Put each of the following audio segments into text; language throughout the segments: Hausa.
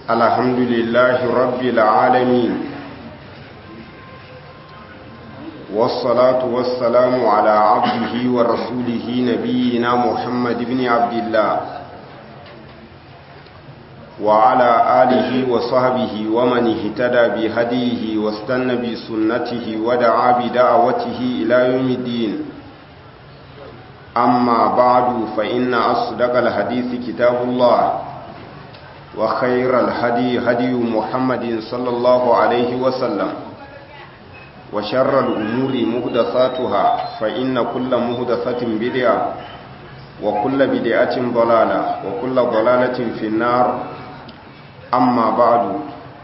الحمد لله رب العالمين والصلاة والسلام على عبده ورسوله نبينا محمد بن عبد الله وعلى آله وصحبه ومن اهتدى بهديه واستنى بسنته ودعا بدعوته إلى يوم الدين أما بعد فإن أصدق الحديث كتاب الله وخير الهدي هدي محمد صلى الله عليه وسلم وشر الأمور مهدثاتها فإن كل مهدثة بدعة وكل بدعة ضلالة وكل ضلالة في النار amma ba'du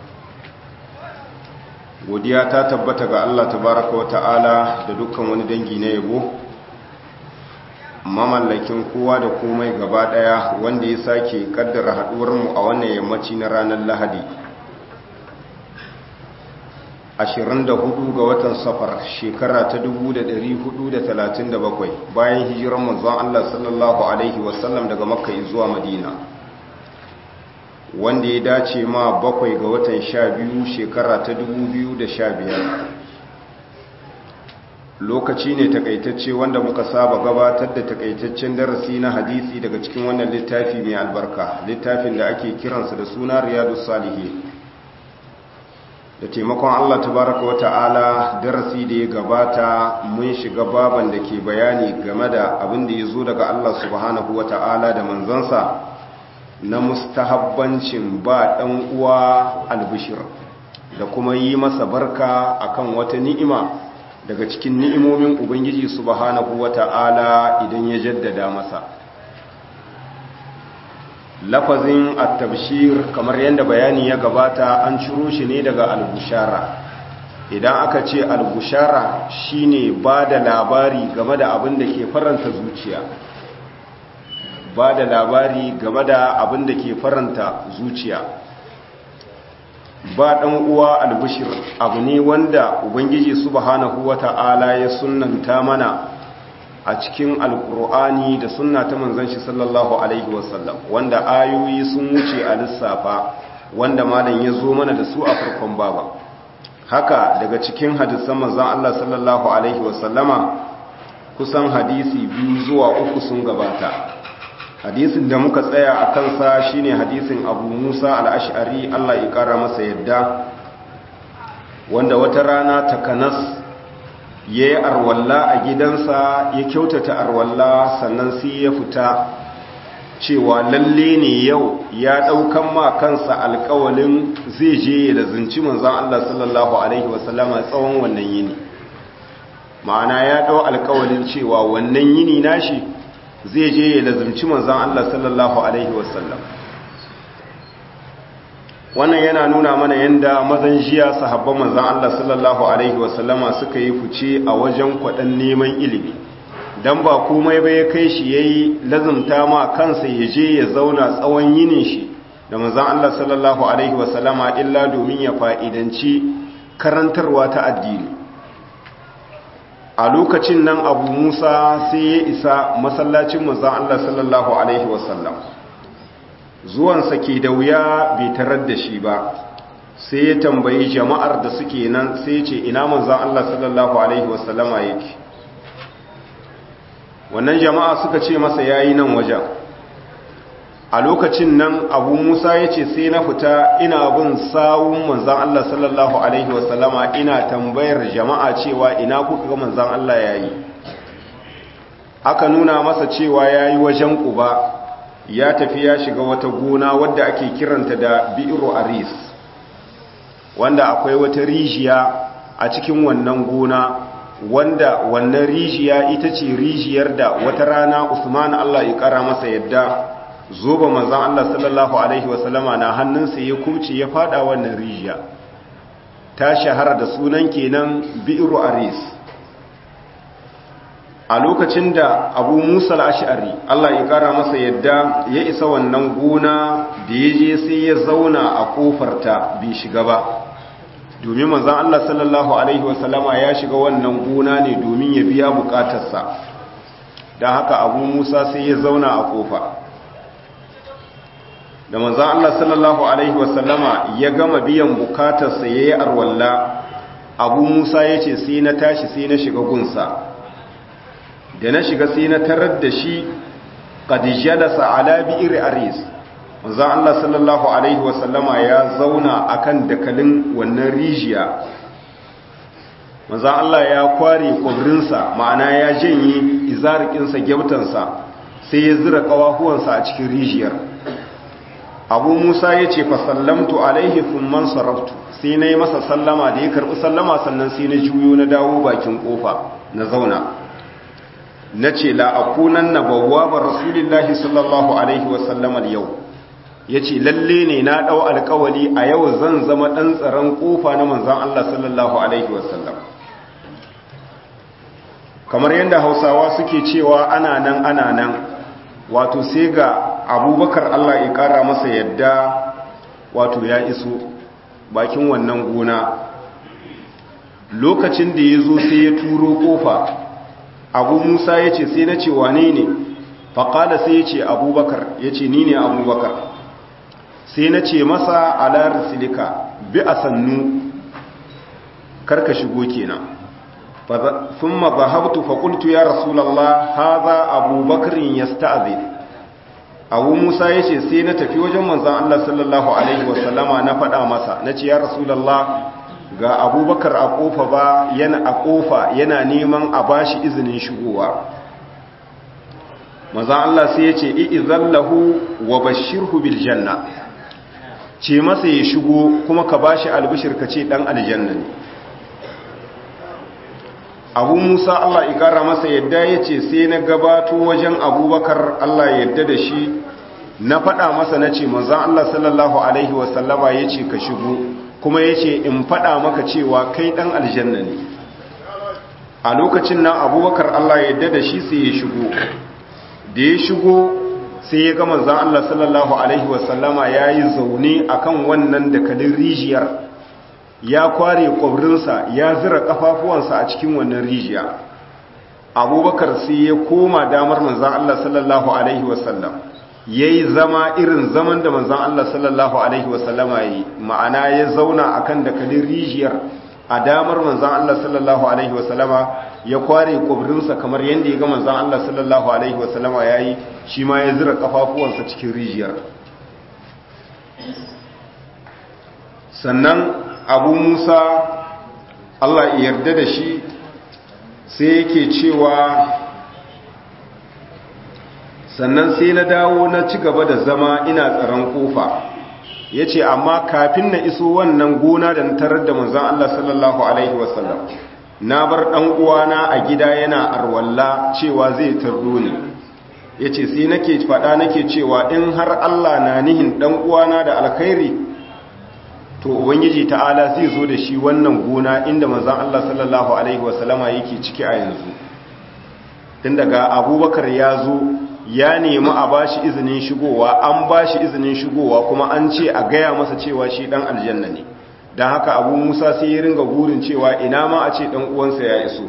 godiya ta tabbata ga Allah tabaraka wa ta'ala da dukkan wani dangi na yabo mamallakin kowa da komai gaba daya wanda ya sake kaddara haduwar mu a wannan yammaci na ranar Lahadi 24 ga watan safar shekara ta 1437 bayan hijirar manzon Allah sallallahu alaihi wasallam daga makka zuwa madina wanda ya dace ma bakwai ga watan sha biyu shekara ta dubu biyu da sha biyar lokaci ne takaitacce wanda muka saba gabatar da takaitaccen darasi na hadisi daga cikin wannan littafi mai albarka littafin da ake kiransa da suna riyadu salihi da taimakon allah tabaraka wa ta'ala darasi da ya gabata mun shiga baban da ke bayani game da abin da ya zo daga allah subhanahu wa ta'ala da manzansa na mustahabbancin ba ɗan uwa albishir da kuma yi masa barka akan wata ni'ima daga cikin ni'imomin ubangiji subhanahu wata'ala idan ya jaddada masa lafazin at-tabshir kamar yadda bayani ya gabata an ciro shi ne daga al-bushara idan aka ce al-bushara shine ba da labari game da abin da ke faranta zuciya ba da labari game da abin da ke faranta zuciya ba ɗan uwa albishir abu ne wanda ubangiji subhanahu wata'ala ya sunnanta mana a cikin alkur'ani da sunna ta manzon shi sallallahu alaihi wasallam wanda ayoyi sun wuce a lissafa wanda malam ya zo mana da su a farkon baba haka daga cikin hadisan manzon Allah sallallahu alaihi wasallama kusan hadisi biyu zuwa uku sun gabata hadisin da muka tsaya a kansa shine hadisin abu musa al'ashari allah ya kara masa yadda wanda wata rana takanas ya yi arwalla a gidansa ya kyautata arwalla sannan sai ya fita cewa lalle ne yau ya ɗaukan ma kansa alkawalin zai je ya da zinci manzan allah sallallahu alaihi wasallama tsawon wannan yini ma'ana ya ɗau alkawalin cewa wannan yini nashi zai je ya lazumci manzan Allah sallallahu Alaihi wasallam wannan yana nuna mana yadda mazan jiya sahabban manzan Allah sallallahu Alaihi wasallama suka yi fice a wajen kwaɗan neman ilimi don ba komai bai kai shi ya yi lazumta ma kansa ya je ya zauna tsawon yinin shi da manzan Allah sallallahu Alaihi wasallama illa domin ya fa'idanci karantarwa ta addini a lokacin nan abu musa sai ya isa masallacin manzan Allah sallallahu Alaihi wasallam zuwansa ke da wuya bai tarar da shi ba sai ya tambayi jama'ar da suke nan sai ce ina manzan Allah sallallahu Alaihi wasallama yake wannan jama'a suka ce masa yayi nan wajen a lokacin nan abu musa ya ce sai na fita ina bin sawun manzan Allah sallallahu Alaihi wasallama ina tambayar jama'a cewa ina kuka ga manzan Allah ya yi aka nuna masa cewa ya yi wajen ƙuba ya tafi ya shiga wata gona wadda ake kiranta da bi'iru aris wanda akwai wata rijiya a cikin wannan gona wanda wannan rijiya ita ce rijiyar da wata rana usman Allah ya kara masa yadda zoba manzan Allah sallallahu Alaihi wasallama na hannunsa ya kuce ya fada wannan rijiya ta shahara da sunan kenan bi'iru aris a lokacin da abu musa al'ashari Allah ya kara masa yadda ya isa wannan gona da ya je sai ya zauna a kofarta bai shiga ba domin manzan Allah sallallahu Alaihi wasallama ya shiga wannan gona ne domin ya biya bukatarsa don haka abu musa sai ya zauna a kofa da manzan Allah sallallahu Alaihi wasallama ya gama biyan bukatarsa ya yi arwalla abu musa ya ce sai na tashi sai na shiga gunsa da na shiga sai na tarar da shi ƙadijalasa ala bi'ir aris manzan Allah sallallahu Alaihi wasallama ya zauna akan dakalin wannan rijiya manzan Allah ya kware kwabrinsa ma'ana ya janye izarikinsa gyautansa sai ya zira ƙawahuwansa a cikin rijiyar abu musa ya ce fasallamtu alaihi man sarraftu sai na yi masa sallama da ya karɓi sallama sannan sai na juyo na dawo bakin ƙofa na zauna na ce la'akunan na bawwabar rasulillahi sallallahu alaihi wasallam yau ya ce lalle ne na ɗau alkawali a yau zan zama ɗan tsaron ƙofa na manzan Allah sallallahu alaihi wasallam kamar yadda hausawa suke cewa ana nan ana nan wato sai ga abubakar Allah ya kara masa yadda wato ya iso bakin wannan gona lokacin da ya zo sai ya turo kofa abu musa ya ce sai na ce wane ne faƙada sai ya ce abubakar ya ce ni ne abubakar sai na ce masa alar silika bi a sannu karka shigo kenan sun mazahabtu faƙultu ya rasulallah haza abubakarin ya sta'azin abu musa ya ce sai na tafi wajen manzan Allah sallallahu Alaihi wasallama na faɗa masa na ce ya rasulallah ga abubakar a ƙofa ba yana a ƙofa yana neman a bashi izinin shigowa manzan Allah sai ya ce i'izallahu wa bashirhu bil janna ce masa ya shigo kuma ka bashi albishir ka ce ɗan aljanna ne abu musa allah ikara masa yadda ya ce sai na gabato wajen abubakar allah yadda da shi na faɗa masa na ce manzan allah sallallahu alaihi wasallama ya ce ka shigo kuma ya ce in faɗa maka cewa kai ɗan aljanna ne a lokacin nan abubakar allah yadda da shi sai ya shigo da ya shigo sai ya ga manzan allah sallallahu alaihi wasallama ya yi zaune akan wannan dakalin rijiyar ya kware kwabrinsa ya zira kafafuwansa a cikin wannan rijiya abubakar sai ya koma damar manzan Allah sallallahu Alaihi wasallam ya yi zama irin zaman da manzan Allah sallallahu Alaihi wasallama ya yi ma'ana ya zauna a kan dakalin rijiyar a damar manzan Allah sallallahu Alaihi wasallama ya kware kwabrinsa kamar yadda ya ga manzan Allah sallallahu Alaihi wasallama ya yi shi ma ya zira kafafuwansa cikin rijiyar sannan abu musa allah yarda da shi sai yake cewa sannan sai na dawo na ci gaba da zama ina tsaron kofa ya ce amma kafin na iso wannan gona da na tarar da manzan allah sallallahu alaihi wasallam na bar ɗan uwana a gida yana arwalla cewa zai tardo ni ya ce sai nake faɗa nake cewa in har allah na nihin ɗan uwana da alkhairi to ubangiji ta'ala zai zo da shi wannan gona inda manzon Allah sallallahu alaihi wasallama yake ciki a yanzu tun daga abubakar ya zo ya nemi a bashi izinin shigowa an bashi izinin shigowa kuma an ce a gaya masa cewa shi dan aljanna ne don haka abu musa sai ya ringa gurin cewa ina ma a ce dan uwansa ya iso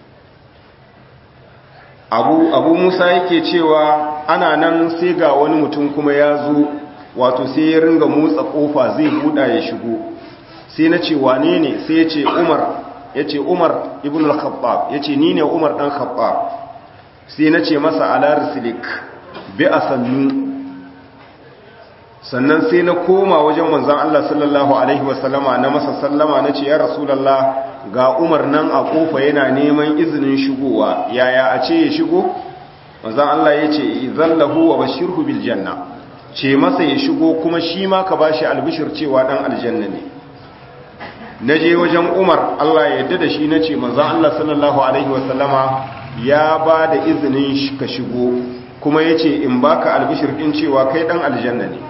abu, abu musa yake cewa ana nan sai ga wani mutum kuma ya zo wato sai ya ringa motsa kofa zai buɗa ya shigo sai na ce wane ne sai ya ce umar ya ce umar ibn al-khattab ya ce ni ne umar ɗan khattab sai na ce masa ala risilik bi a sannu sannan sai na koma wajen manzan Allah sallallahu alaihi wasallama na masa sallama na ce ya rasulallah ga umar nan a kofa yana neman izinin shigowa yaya a ce ya shigo manzan Allah ya ce zallahu wa bashirhu bil janna ce masa ya shigo kuma shi ma ka ba shi albishir cewa ɗan aljanna ne na je wajen umar allah ya yadda da shi na ce manzan allah sallallahu alaihi wasallama ya ba da izinin ka shigo kuma ya ce in baka albishir ɗin cewa kai ɗan aljanna ne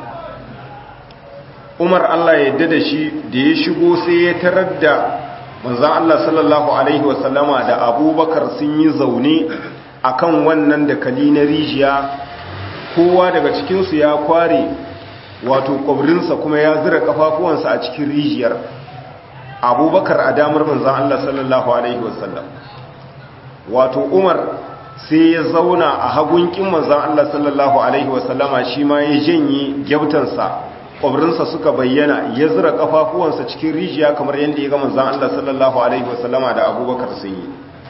umar allah ya yadda da shi da ya shigo sai ya tarar da manzan allah sallallahu alaihi wasallama da abubakar sun yi zaune akan wannan dakali na rijiya kowa daga cikinsu ya kware wato kwabrinsa kuma ya zira kafafuwansa a cikin rijiyar abubakar a damar manzan Allah sallallahu Alaihi wasallam wato umar sai ya zauna a hagunkin manzon Allah sallallahu alaihi wasallama shi ma ya janye gyautansa kwabrinsa suka bayyana ya zura kafafuwansa cikin rijiya kamar yadda ya ga manzon Allah sallallahu alaihi wasallama da abubakar sun yi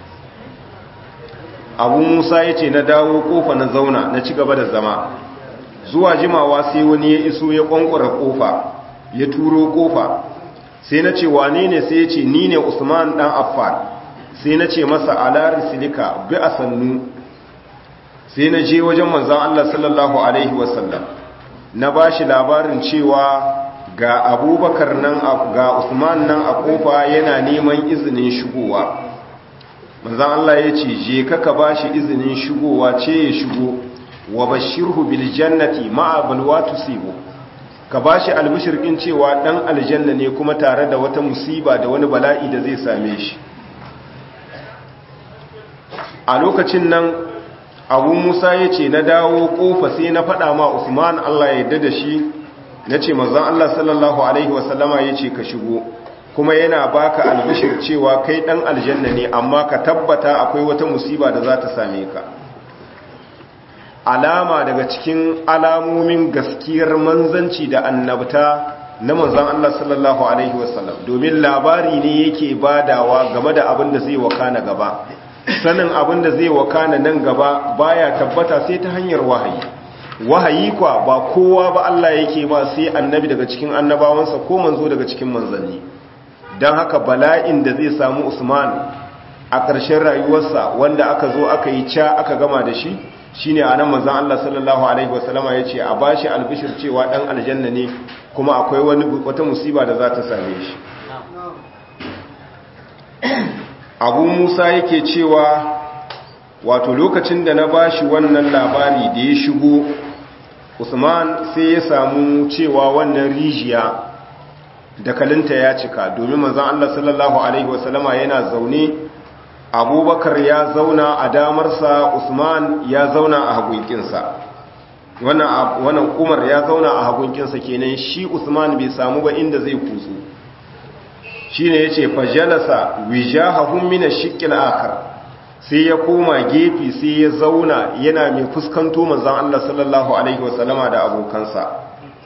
abu musa ya ce na dawo kofa na zauna na ci gaba da zama zuwa jimawa sai wani ya iso ya kwankwara kofa ya turo kofa sai na ce wane ne sai ya ce ni ne usman dan affan sai na ce masa ala silika bi a sannu sai na je wajen manzan allah sallallahu alaihi wasallam na ba shi labarin cewa ga abubakar nan ga usman nan a kofa yana neman izinin shigowa manzan Allah ya ce je ka ba shi izinin shigowa ce ya shigo wa bashirhu bil jannati ma'a balwa tusibu ka ba shi albishirkin cewa dan aljanna ne kuma tare da wata musiba da wani bala'i da zai same shi a lokacin nan abu musa ya ce na dawo kofa sai na faɗa ma usman Allah ya yarda da shi na ce manzan Allah sallallahu alaihi wasallama ya ce ka shigo kuma yana baka albishir cewa kai dan aljanna ne amma ka tabbata akwai wata musiba da za ta same ka alama daga cikin alamomin gaskiyar manzanci da annabta na manzan Allah sallallahu alaihi wasallam domin labari ne yake badawa game da abin da zai wakana gaba sanin abin da zai wakana nan gaba baya tabbata sai ta hanyar wahayi wahayi kwa ba kowa ba Allah yake ba sai annabi daga cikin annabawansa ko manzo daga cikin manzanni don haka bala'in da zai samu usman a ƙarshen rayuwarsa wanda aka zo aka yi ca aka gama da shi shine a nan manzan Allah sallallahu Alaihi wasallama ya ce a ba shi albishir cewa ɗan aljanna ne kuma akwai wata musiba da za ta same shi abu musa yake cewa wato lokacin da na ba shi wannan labari da ya shigo usman sai ya samu cewa wannan rijiya dakalinta ya cika domin manzan Allah sallallahu Alaihi wasallama yana zaune abubakar ya zauna a damarsa usman ya zauna a hagunkinsa wannan umar ya zauna a hagunkinsa kenan shi usman bai samu ba inda zai kutsu shi ne ya ce fajalasa wijahahun mina shikil akar sai ya koma gefe sai ya zauna yana mai fuskanto manzan Allah sallallahu Alaihi wasallama da abokansa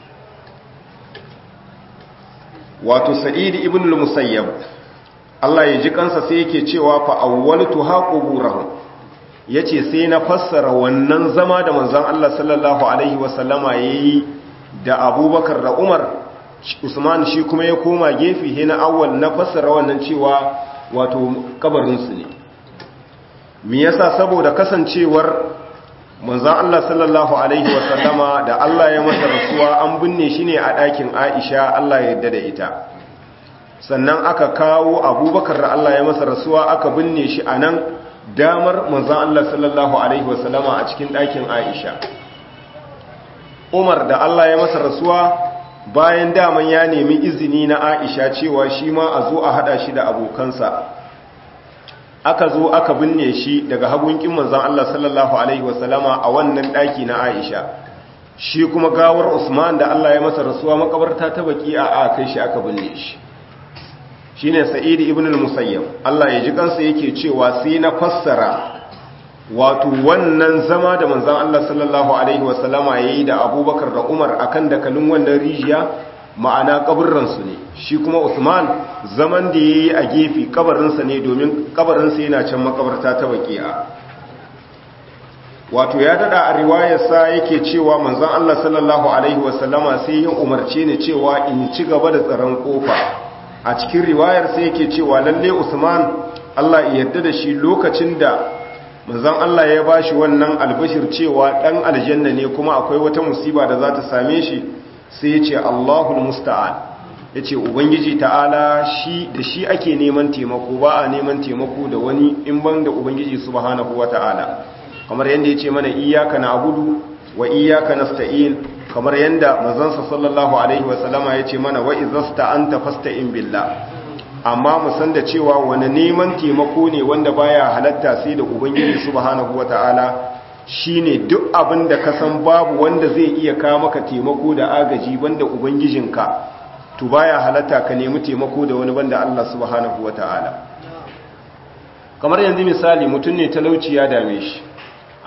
wato sa'id ibn al-musayyab Allah ya ji kansa sai yake cewa fa awwaltu haquburahum yace sai na fassara wannan zama da manzon Allah sallallahu alaihi wasallama yayi da Abubakar da Umar Usman shi kuma ya koma gefe he na awwal na fassara wannan cewa wato kabarin su ne me yasa saboda kasancewar manzon Allah sallallahu alaihi wasallama da Allah ya masa rasuwa an binne shi ne a ɗakin Aisha Allah ya yarda da ita sannan aka kawo Abubakar da Allah ya masa rasuwa aka binne shi a nan damar manzon Allah sallallahu alaihi wasallama a cikin ɗakin Aisha Umar da Allah ya masa rasuwa bayan daman ya nemi izini na Aisha cewa shi ma a zo a hada shi da abokansa aka zo aka binne shi daga hagunkin manzon Allah sallallahu alaihi wasallama a wannan daki na Aisha shi kuma gawar Usman da Allah ya masa rasuwa makabarta ta baki a a kai shi aka binne shi shine Sa'id ibn al-Musayyab Allah ya ji kansa yake cewa sai na fassara wato wannan zama da manzon Allah sallallahu alaihi wasallama yayi da Abubakar da Umar akan dakalin wannan rijiya ma'ana kaburransu ne shi kuma Usman zaman da yayi a gefe kabarinsa ne domin kabarinsa yana can makabarta ta baki'a wato ya dada a riwayarsa yake cewa manzon Allah sallallahu alaihi wasallama sai ya umarce ni cewa in ci gaba da tsaron kofa a cikin riwayar sai yake cewa lalle Usman Allah ya yarda da shi lokacin da manzon Allah ya bashi wannan albashir cewa dan aljanna ne kuma akwai wata musiba da za ta same shi sai ya ce Allahul musta'an ya ce ubangiji ta'ala shi da shi ake neman taimako ba a neman taimako da wani in ban da ubangiji subhanahu wa ta'ala kamar yadda ya ce mana iyaka na abudu wa iyaka nasta'in kamar yadda mazansa sallallahu alaihi wasallama ya ce mana wa izasta anta fasta'in billah amma mu san da cewa wani neman taimako ne wanda baya halatta sai da ubangiji subhanahu wa ta'ala shine duk abin da ka san babu wanda zai iya kawo maka taimako da agaji banda ubangijinka to baya halatta ka nemi taimako da wani banda Allah subhanahu wataala kamar yanzu misali mutum ne talauci ya dame shi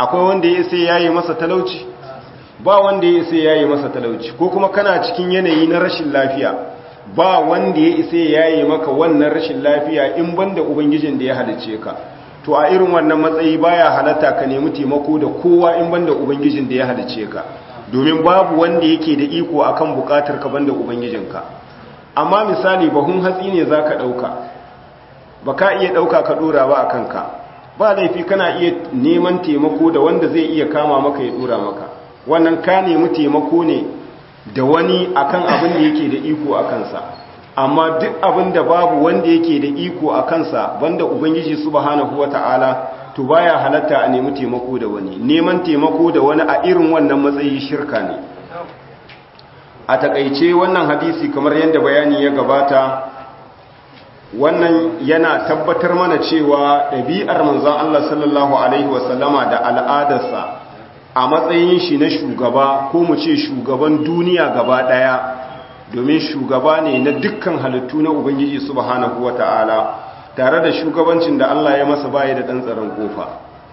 akwai wanda ya isa yayi masa talauci ba wanda ya isa yayi masa talauci ko kuma kana cikin yanayi na rashin lafiya ba wanda ya isa yayi maka wannan rashin lafiya in banda ubangijin da ya halice ka to a irin wannan matsayi baya halatta ka nemi taimako da kowa in banda ubangijin da ya halice ka domin babu wanda yake da iko akan bukatar ka banda ubangijinka amma misali bahun hatsi ne zaka dauka baka iya dauka ka dora ba akan ka ba laifi kana iya neman taimako da wanda zai iya kama maka ya dora maka wannan ka nemi taimako ne da wani akan abin da yake da iko a kansa amma duk abin da babu wanda yake da iko a kansa banda ubangiji subhanahu wata'ala to baya halatta a nemi taimako da wani neman taimako da wani a irin wannan matsayi shirka ne a takaice wannan hadisi kamar yadda bayani ya gabata wannan yana tabbatar mana cewa ɗabi'ar manzon Allah sallallahu alaihi wasallama da al'adarsa a matsayin shi na shugaba ko mu ce shugaban duniya gaba ɗaya domin shugaba ne na dukkan halittu na ubangiji subhanahu wata'ala tare da shugabancin da Allah ya masa baya da ɗan tsaron kofa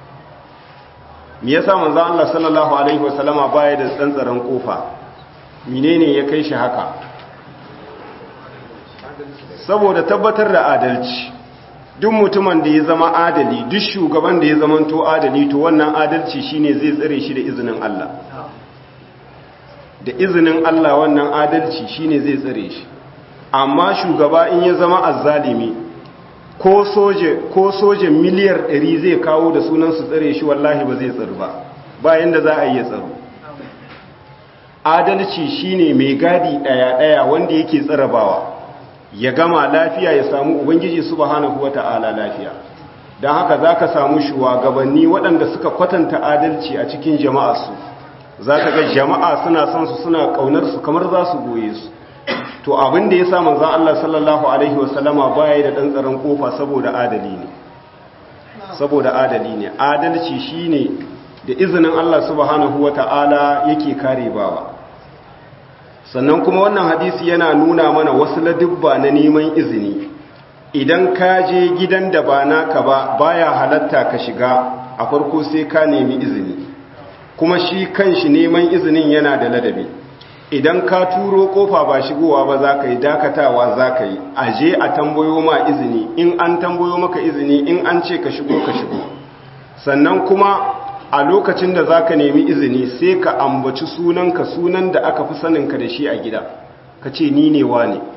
me yasa manzo Allah sallallahu alaihi wasallama baya da ɗan tsaron kofa menene ya kai shi haka saboda tabbatar da adalci duk mutumin da ya zama adali duk shugaban da ya zamanto adali to wannan adalci shine zai tsare shi da izinin Allah da izinin Allah wannan adalci shine zai tsare shi amma shugaba in ya zama azzalimi ko soje ko soje miliyar 100 zai kawo da sunan su tsare shi wallahi ba zai tsaro ba bayan da za a yi tsaro adalci shine mai gadi daya daya wanda yake tsarabawa ya gama lafiya ya samu ubangiji subhanahu wata'ala lafiya don haka zaka samu shugabanni waɗanda suka kwatanta adalci a cikin jama'arsu za ka ga jama'a suna son su suna kaunar su kamar za su goye su to abin da ya sa manzan Allah sallallahu alaihi wasallama baya da ɗan tsaron kofa saboda adali ne saboda adali ne adalci shine da izinin Allah subhanahu wata'ala yake kare bawa sannan kuma wannan hadisi yana nuna mana wasu ladubba na neman izini idan ka je gidan da ba naka ba baya halatta ka shiga a farko sai ka nemi izini kuma shi kanshi neman izinin yana da ladabi idan ka turo kofa ba shigowa ba za ka yi dakatawa za ka yi aje a tambayo ma izini in an tambayo maka izini in an ce ka shigo ka shigo sannan kuma a lokacin da za ka nemi izini sai ka ambaci sunanka sunan da aka fi saninka da shi a gida ka ce ni ne wa ne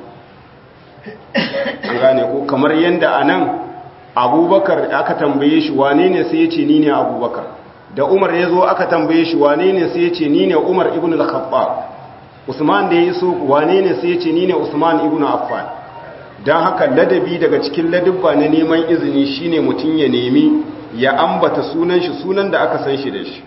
an gane ko kamar yadda a nan abubakar aka tambaye shi wane ne sai ya ce ni ne abubakar da umar ya zo aka tambaye shi wane ne sai ya ce ni ne umar ibn al-khattab usman da ya yi so wane ne sai ya ce ni ne usman ibn affan don haka ladabi daga cikin ladabba na neman izini shine mutum ya nemi ya ambata sunan shi sunan da aka san shi da shi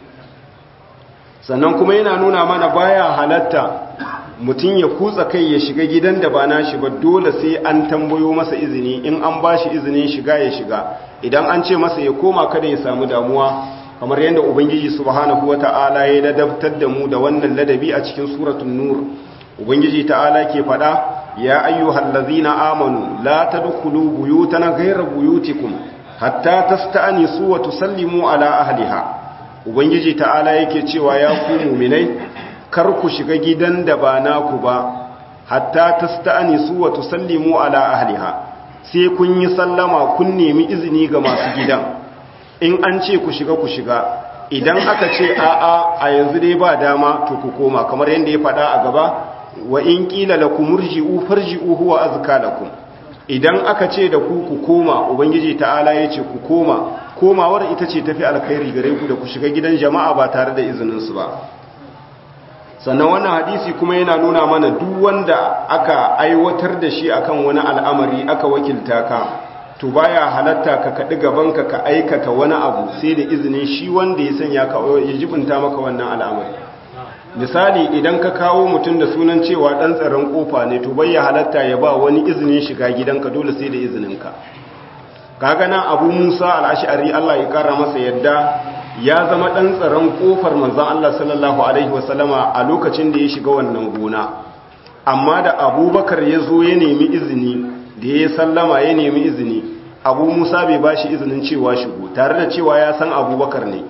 sannan kuma yana nuna mana baya halatta mutum ya kutsa kai ya shiga gidan da ba na shi ba dole sai an tambayo masa izini in an ba shi izinin shiga ya shiga idan an ce masa ya koma kada ya samu damuwa kamar yadda ubangiji subhanahu wata'ala ya ladabtar da mu da wannan ladabi a cikin suratul nur ubangiji ta'ala ke faɗa ya ayyuhal ladzina amanu la tadkhulu buyutana ghayra buyutikum hatta tasta'nisu wa tusallimu ala ahliha ubangiji ta'ala yake cewa ya ku mu'minai kar ku shiga gidan da ba naku ba hatta tasta'nisu wa tusallimu ala ahliha sai kun yi sallama kun nemi izini ga masu gidan in an ce ku shiga ku shiga idan aka ce a'a a yanzu dai ba dama to ku koma kamar yadda ya faɗa a gaba wa in qila lakum murji'u farji'u huwa azka lakum idan aka ce da ku ku koma ubangiji ta'ala ya ce ku koma komawar ita ce tafi alkhairi gare ku da ku shiga gidan jama'a ba tare da izinin su ba sannan wannan hadisi kuma yana nuna mana duk wanda aka aiwatar da shi akan wani al'amari aka wakilta ka to baya halatta ka kaɗi gabanka ka aikata wani abu sai da izinin shi wanda ya sanya ka ya jibinta maka wannan al'amari misali idan ka kawo mutum da sunan cewa ɗan tsaron ƙofa ne to bai ya halatta ya ba wani izinin shiga gidanka dole sai da izininka kaga nan abu musa al'ashari allah ya kara masa yadda ya zama ɗan tsaron ƙofar manzan allah sallallahu alaihi wasallama a lokacin da ya shiga wannan gona amma da abubakar ya zo ya nemi izini da ya sallama ya nemi izini abu musa bai ba shi izinin cewa shigo tare da cewa ya san abubakar ne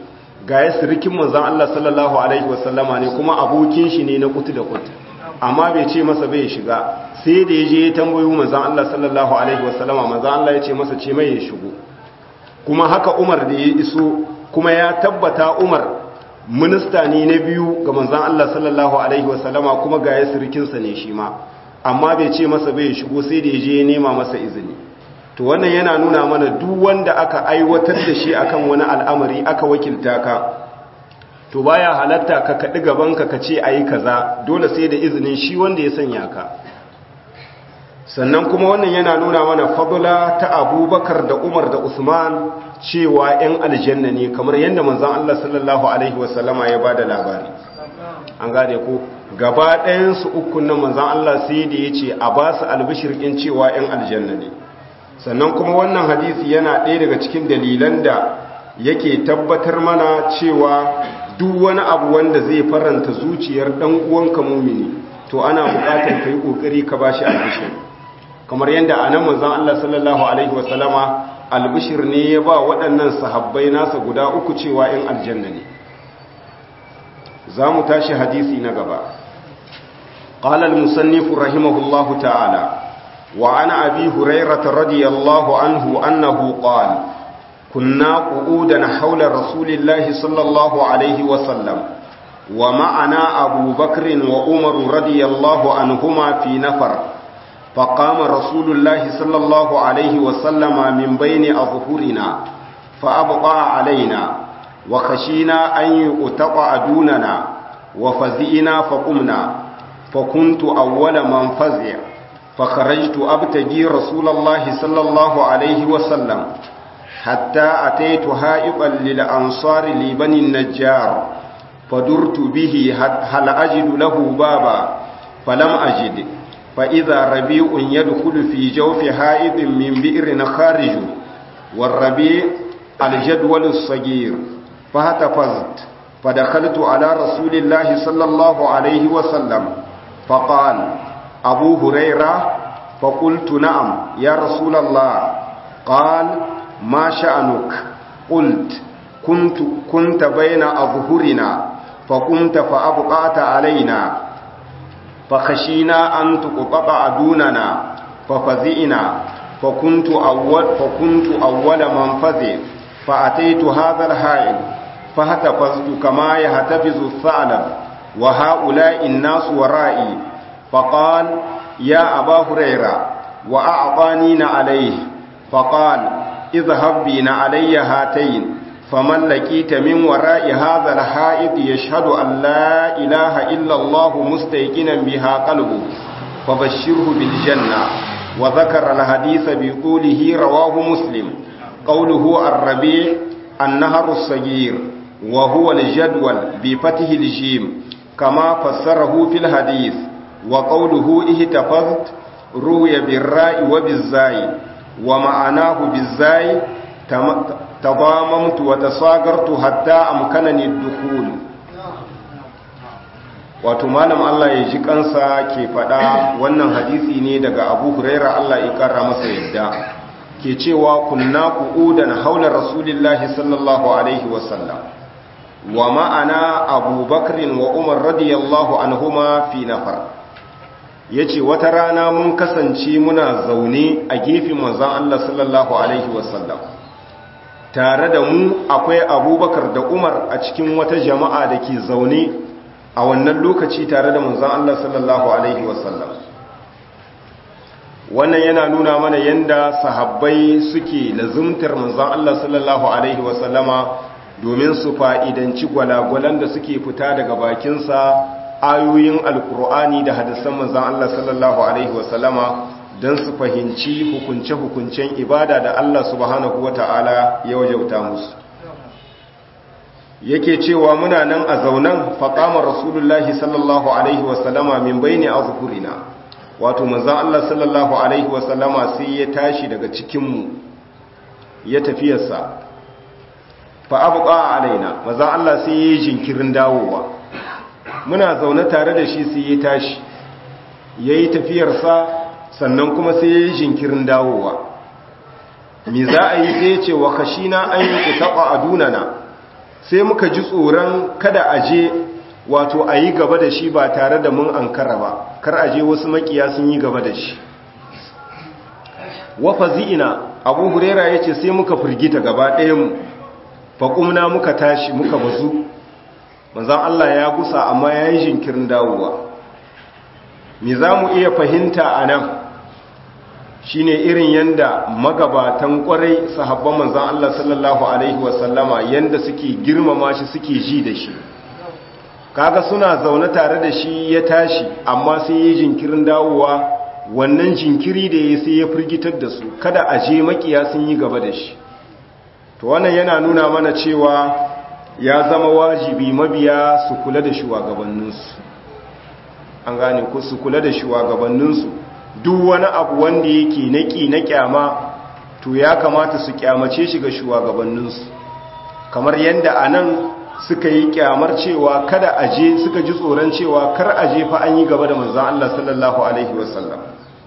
ga ya sirikin manzan Allah sallallahu alaihi wasallama ne kuma abokin shi ne na kutu da kutu amma bai ce masa bai shiga sai da ya je ya tambayi manzan Allah sallallahu alaihi wasallama manzan Allah ya ce masa ce mai ya shigo kuma haka Umar da ya iso kuma ya tabbata Umar minista ne na biyu ga manzan Allah sallallahu alaihi wasallama kuma ga ya sirikinsa ne shi ma amma bai ce masa bai shigo sai da ya je ya nema masa izini to wannan yana nuna mana duk wanda aka aiwatar da shi akan wani al'amari aka wakilta ka to baya halatta ka kaɗi gabanka ka ce ayi kaza dole sai da izinin shi wanda ya sanya ka sannan kuma wannan yana nuna mana fadula ta abubakar da umar da usman cewa 'yan aljanna ne kamar yadda manzan allah sallallahu alaihi wasallama ya ba da labari an gane ko gaba ɗayansu ukun nan manzan allah sai da ya ce a ba su albishirkin cewa 'yan aljanna ne sannan kuma wannan hadisi yana ɗaya daga cikin dalilan da yake tabbatar mana cewa duk wani abu wanda zai faranta zuciyar ɗan uwanka mumini to ana buƙatar ka yi ƙoƙari ka ba shi albishir kamar yadda a nan manzan Allah sallallahu alaihi wasallama albishir ne ya ba waɗannan sahabbai nasa guda uku cewa ‘yan aljanna ne za mu tashi hadisi na gaba قال المصنف رحمه الله تعالى وعن أبي هريرة رضي الله عنه أنه قال كنا قعودا حول رسول الله صلى الله عليه وسلم ومعنا أبو بكر وعمر رضي الله عنهما في نفر فقام رسول الله صلى الله عليه وسلم من بين أظهرنا فأبقى علينا وخشينا أن يؤتقع دوننا وفزئنا فقمنا فكنت أول من فزع فخرجت أبتجي رسول الله صلى الله عليه وسلم حتى أتيت هائقا للأنصار لبني النجار فدرت به هل أجد له بابا فلم أجد فإذا ربيع يدخل في جوف حائط من بئر خارج والربيع الجدول الصغير فهتفزت فدخلت على رسول الله صلى الله عليه وسلم فقال أبو هريرة فقلت نعم يا رسول الله قال ما شأنك قلت كنت, كنت بين أظهرنا فقمت فأبقعت علينا فخشينا أن تقطع دوننا ففزئنا فكنت أول, فكنت أول من فزئ فأتيت هذا الحائل فهتفزت كما يهتفز الثعلب وهؤلاء الناس ورائي فقال يا أبا هريرة وأعطانين عليه فقال اذهب بنا علي هاتين فمن لقيت من وراء هذا الحائط يشهد أن لا إله إلا الله مستيقنا بها قلبه فبشره بالجنة وذكر الحديث بطوله رواه مسلم قوله الربيع النهر الصغير وهو الجدول بفتح الجيم كما فسره في الحديث وقوله اهتفظت روي بالراء وبالزاي ومعناه بالزاي تضاممت وتصاغرت حتى أمكنني الدخول wato malam Allah ya ji kansa ke faɗa wannan hadisi ne daga Abu Huraira Allah ya karra masa yadda ke cewa kunna qu'udan haula rasulillahi sallallahu alaihi wasallam wa ma'ana Abu Bakr wa Umar radiyallahu anhuma fi nafar yace wata rana mun kasance muna zaune a gefen manzon Allah sallallahu alaihi wasallam tare da mu akwai Abubakar da Umar a cikin wata jama'a da ke zaune a wannan lokaci tare da manzon Allah sallallahu alaihi wasallam wannan yana nuna mana yanda sahabbai suke lazumtar manzon Allah sallallahu alaihi wasallama domin su fa'idanci gwalagwalan da suke fita daga bakinsa ayoyin alkur'ani da hadisan manzon Allah sallallahu alaihi wasallama don su fahimci hukunce-hukuncen ibada da Allah subhanahu wata'ala ya wajauta musu yake cewa muna nan a zaunan faƙamar rasulullahi sallallahu alaihi wasallama min bayni azhurina wato manzon Allah sallallahu alaihi wasallama sai ya tashi daga cikinmu ya tafiyarsa fa abqa alaina manzon Allah sai ya yi jinkirin dawowa muna zaune tare da shi sai ya tashi yayi tafiyarsa sannan kuma sai ya yi jinkirin dawowa me za a yi sai ya ce wa khashina an yi taqa adunana sai muka ji tsoron kada a je wato a yi gaba da shi ba tare da mun ankara ba kar a je wasu makiya sun yi gaba da shi wafa zi'ina abu hurera ya ce sai muka firgita gaba ɗayanmu faƙumna muka tashi muka bazu manzan Allah ya gusa amma ya yi jinkirin dawowa me za mu iya fahimta a nan shi ne irin yadda magabatan ƙwarai sahabban manzan Allah sallallahu Alaihi wasallama yadda suke girmama shi suke ji da shi kaga suna zaune tare da shi ya tashi amma sai ya jinkirin dawowa wannan jinkiri da ya sai ya firgitar da su kada a je makiya sun yi gaba da shi to wannan yana nuna mana cewa ya zama wajibi mabiya su kula da shugabanninsu an gane ko su kula da shugabanninsu duk wani abu wanda yake naki na kyama to ya kamata su kyamace shi ga shugabanninsu kamar yadda anan suka yi kyamar cewa kada aje suka ji tsoron cewa kar aje fa an yi gaba da manzon Allah sallallahu alaihi wasallam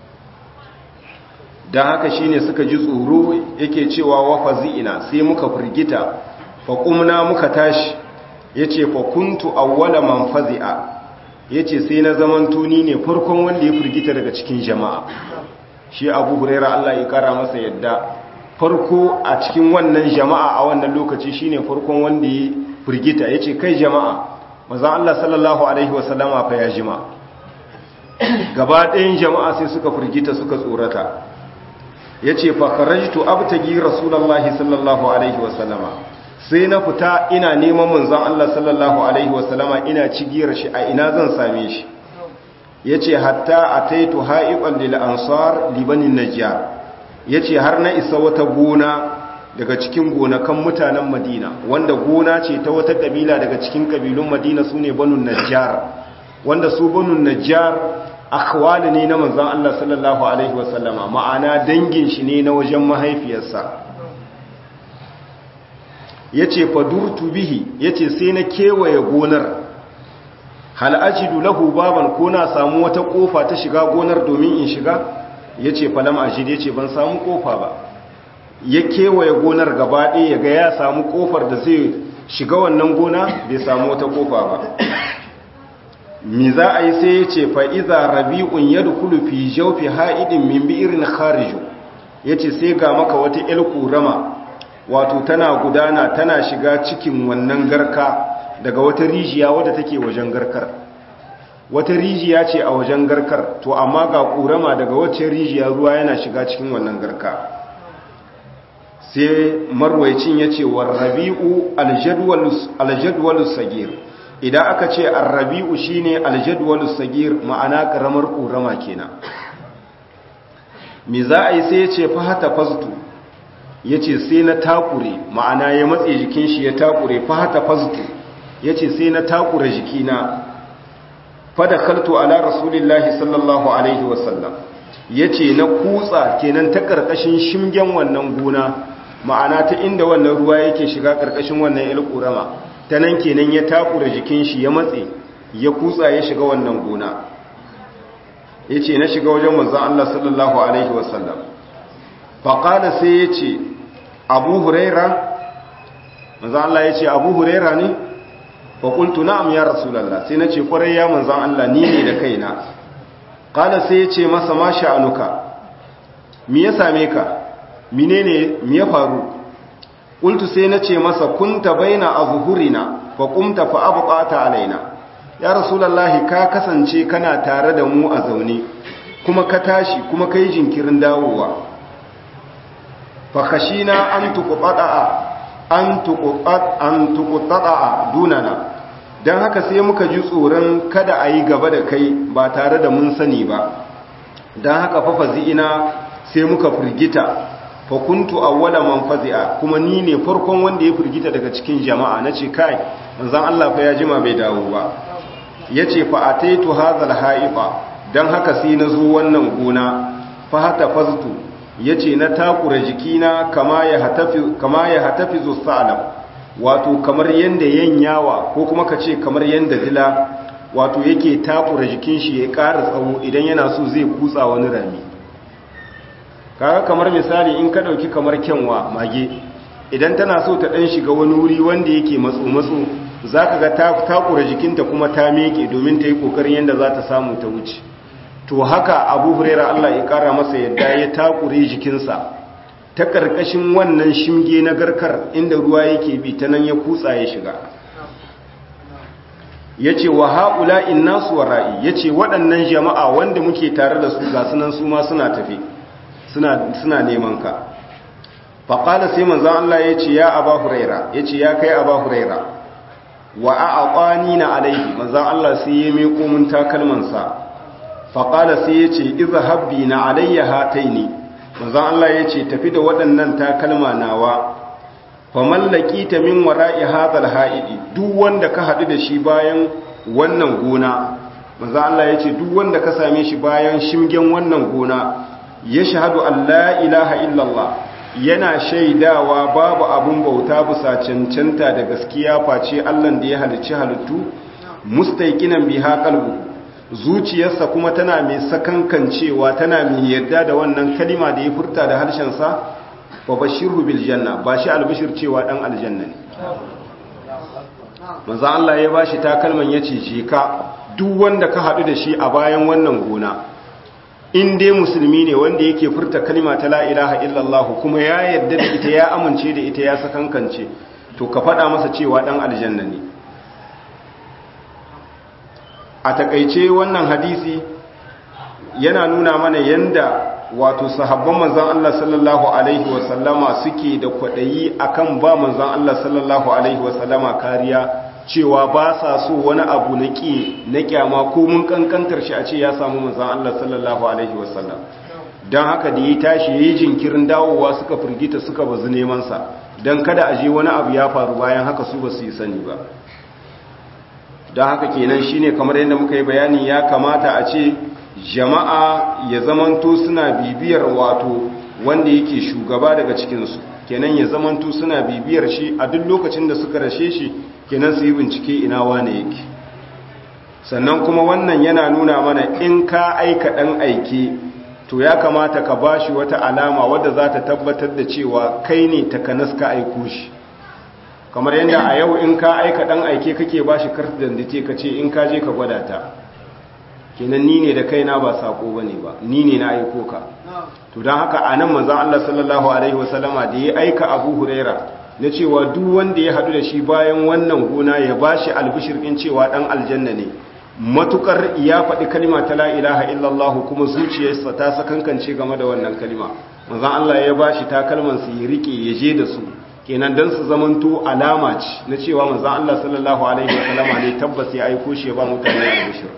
dan haka shine suka ji tsoro yake cewa wa fazi'ina sai muka firgita fa qumna muka tashi yace fa kuntu awwala man fazi'a yace sai na zaman tuni ne farkon wanda ya firgita daga cikin jama'a shi Abu Hurairah Allah ya kara masa yadda farko a cikin wannan jama'a a wannan lokaci shine farkon wanda ya firgita ya ce kai jama'a mazan Allah sallallahu Alaihi wasallama fa ya jima gaba ɗayan jama'a sai suka firgita suka tsorata ya ce fakarajtu abtagi rasulallahi sallallahu Alaihi wasallama sai na fita ina neman manzan Allah sallallahu Alaihi wasallama ina cigiyar shi a ina zan same shi ya ce hatta a taitu ha'iƙon lil'ansar libanin najiyar ya ce har na isa wata gona daga cikin gonakan mutanen madina wanda gona ce ta wata kabila daga cikin kabilun madina su ne banun najjar wanda su banun najjar akhwali ne na manzan Allah sallallahu alaihi wasallama ma'ana dangin shi ne na wajen mahaifiyarsa yace fadurtu bihi yace sai na kewaye gonar hal ajidu lahu baban ko na samu wata kofa ta shiga gonar domin in shiga yace falam ajid yace ban samu kofa ba ya kewaye gonar gaba ɗaya ya ga ya samu ƙofar da zai shiga wannan gona bai samu wata ƙofa ba mi za a yi sai ya ce fa'iza rabi'un ya dukulu fi jaufi ha'idin min bi'irin kharijo ya ce sai ga maka wata ‘yar ƙurama wato tana gudana tana shiga cikin wannan garka daga wata rijiya wadda take wajen garkar wata rijiya ce a wajen garkar to amma ga ƙurama daga wacce rijiya ruwa yana shiga cikin wannan garka sai marwaicin ya ce warrabi'u aljadwalus sagir idan aka ce arrabi'u shine aljadwalus sagir ma'ana karamar ƙorama kenan me za a yi sai ya ce fahata fastu ya ce sai na takure ma'ana ya matse jikin shi ya takure fahata fastu ya ce sai na takure jikina fada kaltu ala rasulillahi sallallahu alaihi wasallam ya ce na kutsa kenan ta ƙarƙashin shimgen wannan gona ma'ana ta inda wannan ruwa yake shiga ƙarƙashin wannan ilƙurama ta nan kenan ya takura jikin shi ya matse ya kutsa ya shiga wannan gona ya ce na shiga wajen manzan Allah sallallahu Alaihi wasallam faƙada sai ya ce abu huraira manzan Allah ya ce abu huraira ne faƙultu na'am ya rasulallah sai na ce ƙwarai ya manzan Allah ni ne da kaina ƙada sai ya ce masa ma sha'anuka mi ya same ka menene mi ya faru qultu sai nace masa kunta baina azhurina fa qumta fa abqata alaina ya rasulullahi ka kasance kana tare da mu a zaune kuma ka tashi kuma kai jinkirin dawowa fa khashina an tuqata an tuqat an tuqata dunana dan haka sai muka ji tsoron kada a yi gaba da kai ba tare da mun sani ba dan haka fa fazi'ina sai muka firgita fakuntu awwala man fazi'a kuma ni ne farkon wanda ya firgita daga cikin jama'a nace kai manzon Allah fa ya jima bai dawo ba yace fa ataitu hadhal ha'ifa dan haka sai nazo wannan gona fa hata faztu yace na takura jikina kama ya hatafi kama ya hatafizu sa'lam wato kamar yanda yanyawa ko kuma kace kamar yanda dila wato yake takura jikin shi ya ƙara tsawo idan yana so zai kutsa wani rami kaga kamar misali in ka dauki kamar kyanwa mage idan tana so ta ɗan shiga wani wuri wanda yake matso-matso za ka ga ta takura jikinta kuma ta meke domin ta yi ƙoƙarin yadda za ta samu ta wuce to haka abu huraira allah ya ƙara masa yadda ya takure jikinsa ta ƙarƙashin wannan shimge na garkar inda ruwa yake bi ta nan ya kutsa ya shiga ya ce wa haƙula in nasu wa ra'i ya ce waɗannan jama'a wanda muke tare da su ga sunan su ma suna tafi suna neman ka faƙala sai manzan Allah ya ce ya aba huraira ya ce ya kai aba huraira wa a aƙwani na alaihi manzan Allah sai ya meko mun takalmansa faƙala sai ya ce iza habbi na alayya hatai ne manzan Allah ya ce tafi da waɗannan takalma nawa fa mallaki ta min wara'i hadal ha'idi duk wanda ka haɗu da shi bayan wannan gona manzan Allah ya ce duk wanda ka same shi bayan shimgen wannan gona ya shahadu an la ilaha illallah yana shaidawa babu abun bauta bisa cancanta da gaskiya face Allah da ya halicci halittu mustaiqinan biha qalbu zuciyarsa kuma tana mai sakankancewa tana mai yarda da wannan kalima da ya furta da harshen sa fa bashirhu bil janna ba shi albishir cewa dan aljanna ne manzo Allah ya bashi takalman yace je ka duk wanda ka hadu da shi a bayan wannan gona in dai musulmi ne wanda yake furta kalima ta la ilaha illallah kuma ya yarda da ita ya amince da ita ya sakankance to ka faɗa masa cewa ɗan aljanna ne a takaice wannan hadisi yana nuna mana yanda wato sahabban manzan Allah sallallahu alaihi wasallama suke da kwaɗayi akan ba manzan Allah sallallahu alaihi wasallama kariya cewa ba sa so wani abu na ƙi na ƙyama ko mun ƙanƙantar shi a ce ya samu manzan Allah sallallahu Alaihi wasallam don haka da ya tashi ya yi jinkirin dawowa suka firgita suka bazu nemansa don kada a je wani abu ya faru bayan haka su ba su yi sani ba don haka kenan shine kamar yadda muka yi bayani ya kamata a ce jama'a ya zamanto suna bibiyar wato wanda yake shugaba daga cikinsu kenan ya zamanto suna bibiyar shi a duk lokacin da suka rashe shi kenan su yi bincike ina wane yake sannan kuma wannan yana nuna mana in ka aika ɗan aike to ya kamata ka ba shi wata alama wadda za ta tabbatar da cewa kai ne takanas ka aiko shi kamar yadda a yau in ka aika ɗan aike kake ba shi karta dandate ka ce in ka je ka gwada ta kenan ni ne da kaina ba sako bane ba ni ne na aiko ka to don haka a nan manzon Allah sallallahu alaihi wasallama da ya aika Abu Huraira na cewa duk wanda ya hadu da shi bayan wannan gona ya bashi albishir din cewa dan aljanna ne matukar ya faɗi kalima ta la ilaha illallah kuma zuciyarsa ta sakankance game da wannan kalima manzon Allah ya bashi takalman su ya rike ya je da su kenan dan su zamanto alama ce na cewa manzon Allah sallallahu alaihi wasallama ne tabbas ya aiko shi ya ba mutane albishir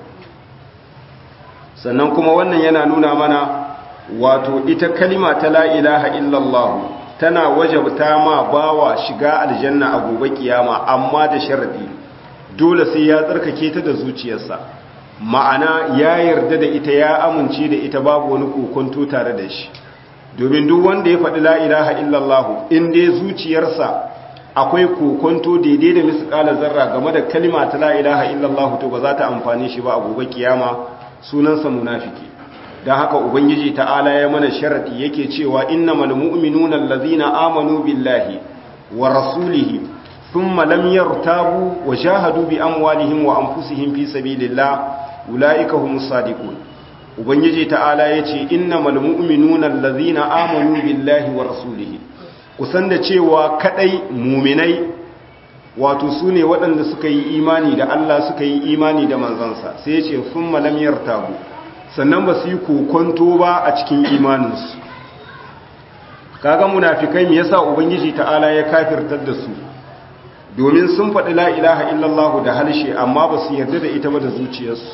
sannan kuma wannan yana nuna mana wato ita kalima ta la ilaha illallah tana wajabta ma bawa shiga aljanna a gobe kiyama amma da sharadi dole sai ya tsarkake ta da zuciyarsa ma'ana ya yarda da ita ya amince da ita babu wani kokonto tare da shi domin duk wanda ya faɗi la ilaha illallah in dai zuciyarsa akwai kokonto daidai da misƙala zarra game da kalima ta la ilaha illallah to ba za ta amfani shi ba a gobe kiyama sunansa munafiki don haka ubangiji ta'ala ya mana sharadi yake cewa innamal mu'minuna allazina amanu billahi wa rasulihi thumma lam yartabu wa jahadu bi amwalihim wa anfusihim fi sabilillah ulaika humus sadiqun ubangiji ta'ala yace innamal mu'minuna allazina amanu billahi wa rasulihi kusan da cewa kadai mu'minai wato su ne waɗanda suka yi imani da Allah suka yi imani da manzansa sai ya ce sun malamiyar tabu sannan ba su yi kokonto ba a cikin imaninsu kaga munafikai me yasa ubangiji ta'ala ya kafirtar da su domin sun faɗi la ilaha illallah da halshe amma ba su yarda da ita ba da zuciyarsu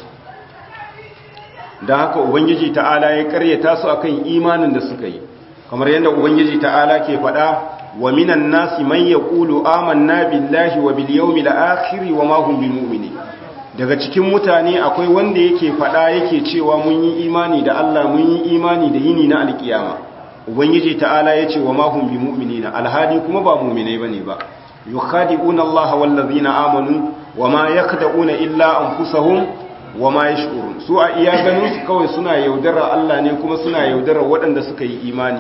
don haka ubangiji ta'ala ya karyata su akan imanin da suka yi kamar yadda ubangiji ta'ala ke faɗa wa minan nasi man yaqulu amanna billahi wa bil yawmil akhir wa ma hum bimu'minin daga cikin mutane akwai wanda yake fada yake cewa mun yi imani da Allah mun yi imani da yini na alkiyama ubangiji ta'ala yace wa ma hum bimu'minina alhadi kuma ba mu'minai bane ba yukhadi'una Allah wal ladina amanu wa ma yakhda'una illa anfusahum wa ma yash'urun su a iya ganin su kawai suna yaudara Allah ne kuma suna yaudara waɗanda suka yi imani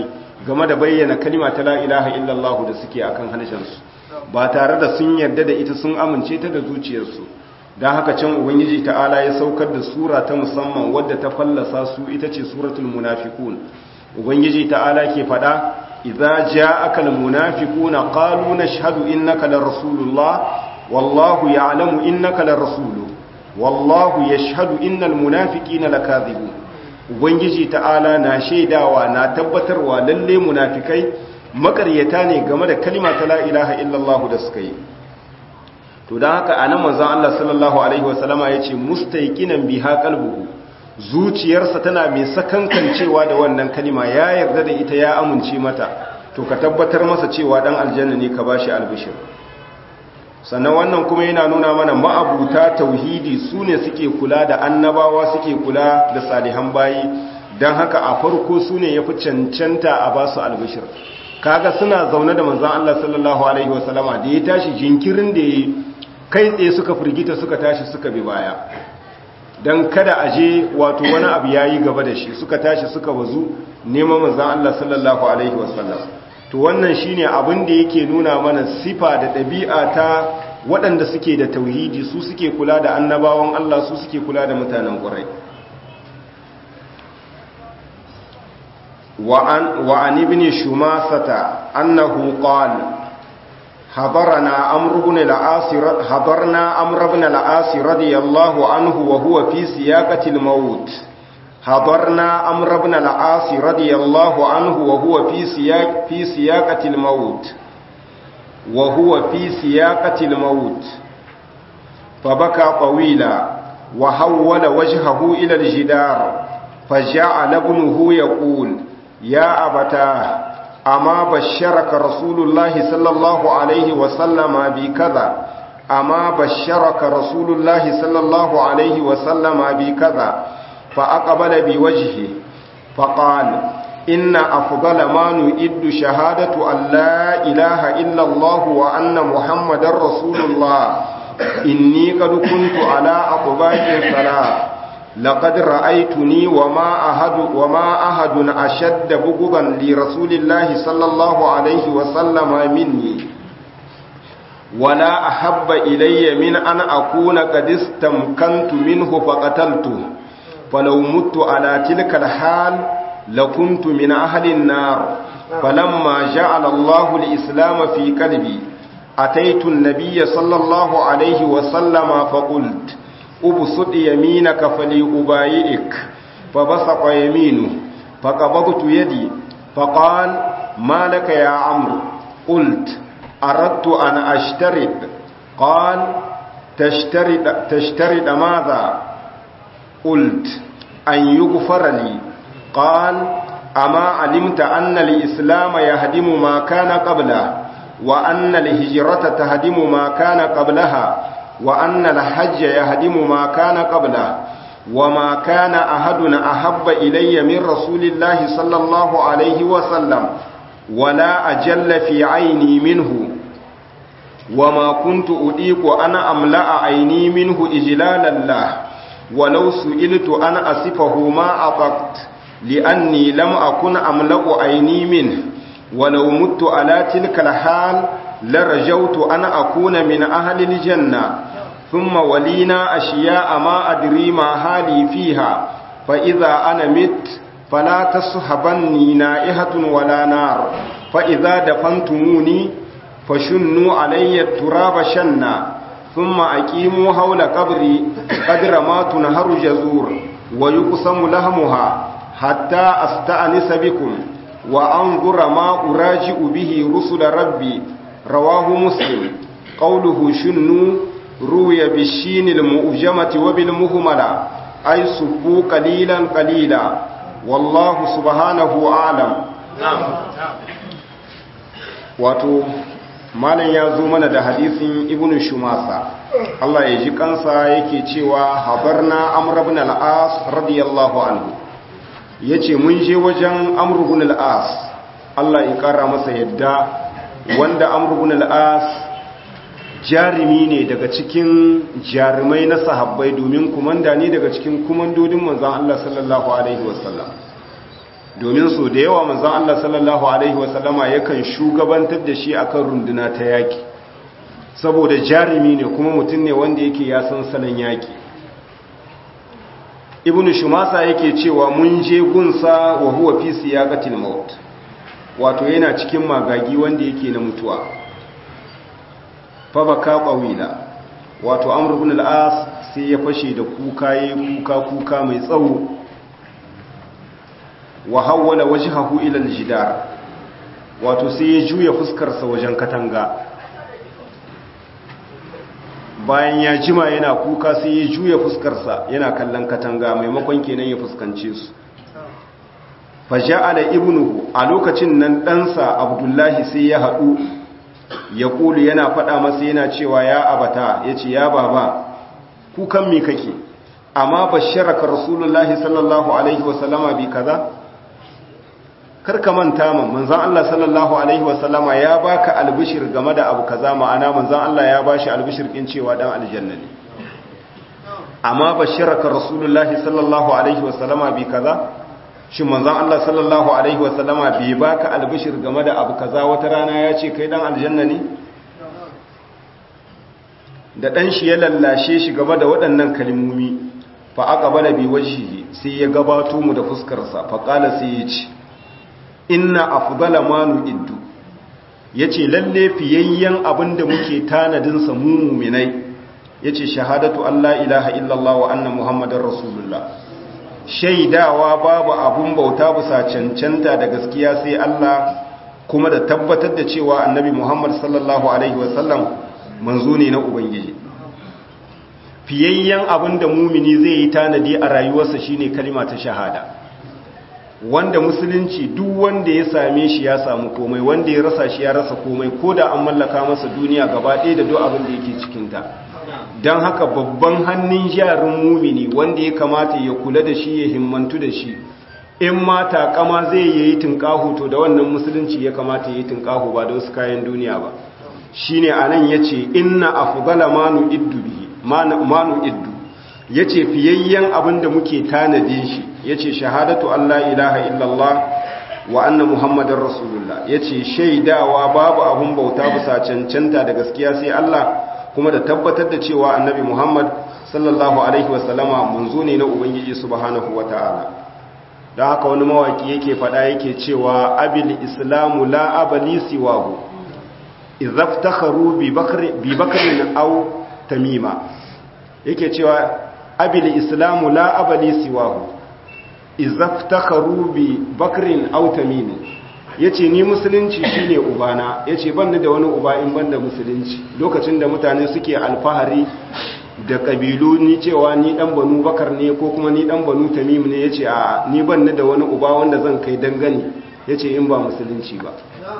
game da bayyana kalima ta la ilaha illallah da suke akan harshensu ba tare da sun yarda da ita sun amince ta da zuciyarsu don haka can ubangiji ta'ala ya saukar da sura ta musamman wadda ta fallasa su ita ce suratul munafiqun ubangiji ta'ala ke fada idza ja'aka al munafiquna qalu nashhadu innaka lar rasulullah wallahu ya'lamu innaka lar rasulu wallahu yashhadu innal munafiqina lakadhibun ubangiji ta'ala na shaidawa na tabbatarwa lalle munafikai makaryata ne game da kalima ta la ilaha illallah da suka yi to don haka anan manzon Allah sallallahu alaihi wasallama yace mustayqinan biha qalbuhu zuciyarsa tana mai sakankancewa da wannan kalima ya yarda da ita ya amince mata to ka tabbatar masa cewa dan aljanna ne ka bashi albishir sannan wannan kuma yana nuna mana ma'abuta tauhidi su ne suke kula da annabawa suke kula da salihan bayi don haka a farko su ne ya fi cancanta a ba su albishir kaga suna zaune da manzan Allah sallallahu Alaihi wasallama da ya tashi jinkirin da ya kai tsaye suka firgita suka tashi suka bi baya don kada a je wato wani abu ya yi gaba da shi suka tashi suka bazu neman manzan Allah sallallahu Alaihi wasallam to wannan shine abin da yake nuna mana sifa da ɗabi'a ta waɗanda suke da tauhidi su suke kula da annabawan Allah su suke kula da mutanen ƙurai وعن ابن شماسة أنه قال حضرنا عمرو بن العاص حضرنا عمرو بن العاص رضي الله عنه وهو في سياقة الموت حضرنا عمرو بن العاص رضي الله عنه وهو في سياق في سياقة الموت وهو في سياقة الموت فبكى طويلا وحول وجهه إلى الجدار فجعل ابنه يقول يا أبتاه أما بشرك رسول الله صلى الله عليه وسلم بكذا أما بشرك رسول الله صلى الله عليه وسلم بكذا فأقبل بوجهه فقال إن أفضل ما نؤد شهادة أن لا إله إلا الله وأن محمد رسول الله إني قد كنت على أطباق ثلاث لقد رأيتني وما أحد وما أحد أشد بغضا لرسول الله صلى الله عليه وسلم مني ولا أحب إلي من أن أكون قد استمكنت منه فقتلته فلو مت على تلك الحال لكنت من أهل النار فلما جعل الله الإسلام في قلبي أتيت النبي صلى الله عليه وسلم فقلت أبسط يمينك فليبايئك فبسط يمينه فقبضت يدي فقال ما لك يا عمرو قلت أردت أن أشترط قال تشترط, تشترط ماذا قلت أن يغفر لي قال أما علمت أن الإسلام يهدم ما كان قبله وأن الهجرة تهدم ما كان قبلها وأن الحج يهدم ما كان قبله وما كان أحد أحب إلي من رسول الله صلى الله عليه وسلم ولا أجل في عيني منه وما كنت أديك أنا أملأ عيني منه إجلالا له ولو سئلت أن أصفه ما أطقت لأني لم أكن أملأ عيني منه ولو مت على تلك الحال لرجوت أن أكون من أهل الجنة ثم ولينا أشياء ما أدري ما حالي فيها فإذا أنا مت فلا تصحبني نائحة ولا نار فإذا دفنتموني فشنوا علي التراب شنا ثم أقيموا حول قبري قدر ما تنهر جزور ويقسم لهمها حتى أستأنس بكم وأنظر ما أراجع به رسل ربي رواه مسلم قوله شنوا روي بالشين المؤجمة وبالمهملة أي سبوا قليلا قليلا والله سبحانه أعلم نعم wato malam ya zo mana da hadisin ibn shumasa Allah ya ji kansa yake cewa habarna amr ibn al-as radiyallahu anhu yace mun je wajen amr ibn al-as Allah ya kara masa yadda wanda amr ibn al-as jarumi ne daga cikin jarumai na sahabbai domin kumanda ne daga cikin kumandodin manzon Allah sallallahu alaihi wasallam domin so da yawa manzon Allah sallallahu alaihi wasallama yakan shugabantar da shi akan runduna ta yaki saboda jarumi ne kuma mutum ne wanda yake ya san salon yaki ibnu shumasa yake cewa mun je gunsa wa huwa fi siyaqatil maut wato yana cikin magagi wanda yake na mutuwa fa baka qawila wato amr ibn al-as sai ya fashe da kuka yayi kuka kuka mai tsawo wa hawwala wajhahu ila al-jidar wato sai ya juya fuskar sa wajen katanga bayan ya jima yana kuka sai ya juya fuskarsa yana kallon katanga maimakon kenan ya fuskance su faja'ala ibnuhu a lokacin nan ɗansa abdullahi sai ya haɗu ya ƙulu yana faɗa masa yana cewa ya abata ya ce ya baba kukan mi kake amma basharaka rasulullahi sallallahu alaihi wasallama bi kaza karka manta man manzon Allah sallallahu alaihi wasallama ya baka albishir game da abu kaza ma'ana manzon Allah ya bashi albishir din cewa dan aljanna ne amma basharaka rasulullahi sallallahu alaihi wasallama bi kaza shin manzon Allah sallallahu alaihi wasallama bai baka albishir game da abu kaza wata rana ya ce kai dan aljanna ne da dan shi ya lallashe shi game da waɗannan kalmomi fa aqbala bi wajhihi sai ya gabato mu da fuskar sa fa qala sai ya ce inna afdala ma nu'iddu yace lalle fiyayyen abinda muke tanadin sa mu mu'minai yace shahadatu alla ilaha illallah wa anna muhammadar rasulullah shaidawa babu abun bauta bisa cancanta da gaskiya sai Allah kuma da tabbatar da cewa annabi muhammad sallallahu alaihi wasallam manzo ne na ubangiji fiyayyen abinda mumini zai yi tanadi a rayuwarsa shine kalima ta shahada wanda musulunci duk wanda ya same shi ya samu komai wanda ya rasa shi ya rasa komai ko da an mallaka masa duniya gaba ɗaya da duk abin da yake cikinta don haka babban hannun jarin mumini wanda ya kamata ya kula da shi ya himmantu da shi in ma takama zai yi tunƙahu to da wannan musulunci ya kamata ya yi tunƙahu ba da wasu kayan duniya ba shine anan yace inna afdala manu iddu bihi manu iddu yace fiyayyen abin da muke tanadin shi yace shahadatu Allah ilaha illallah wa anna muhammadar rasulullah yace shaidawa babu abun bauta bisa cancanta da gaskiya sai Allah kuma da tabbatar da cewa annabi muhammad sallallahu alaihi wasallama munzo ne na ubangiji subhanahu wataala don haka wani mawaki yake fada yake cewa abil islamu la abali siwahu izaftakharu bi bakri bi bakrin aw tamima yake cewa abil islamu la abali siwahu izaftakharu bi bakrin aw tamim yace ni musulunci shine ubana yace ban da wani uba in banda musulunci lokacin da mutane suke alfahari da kabilu ni cewa ni dan banu bakar ne ko kuma ni dan banu tamim ne yace a ni ban da wani uba wanda zan kai dangane yace in ba musulunci ba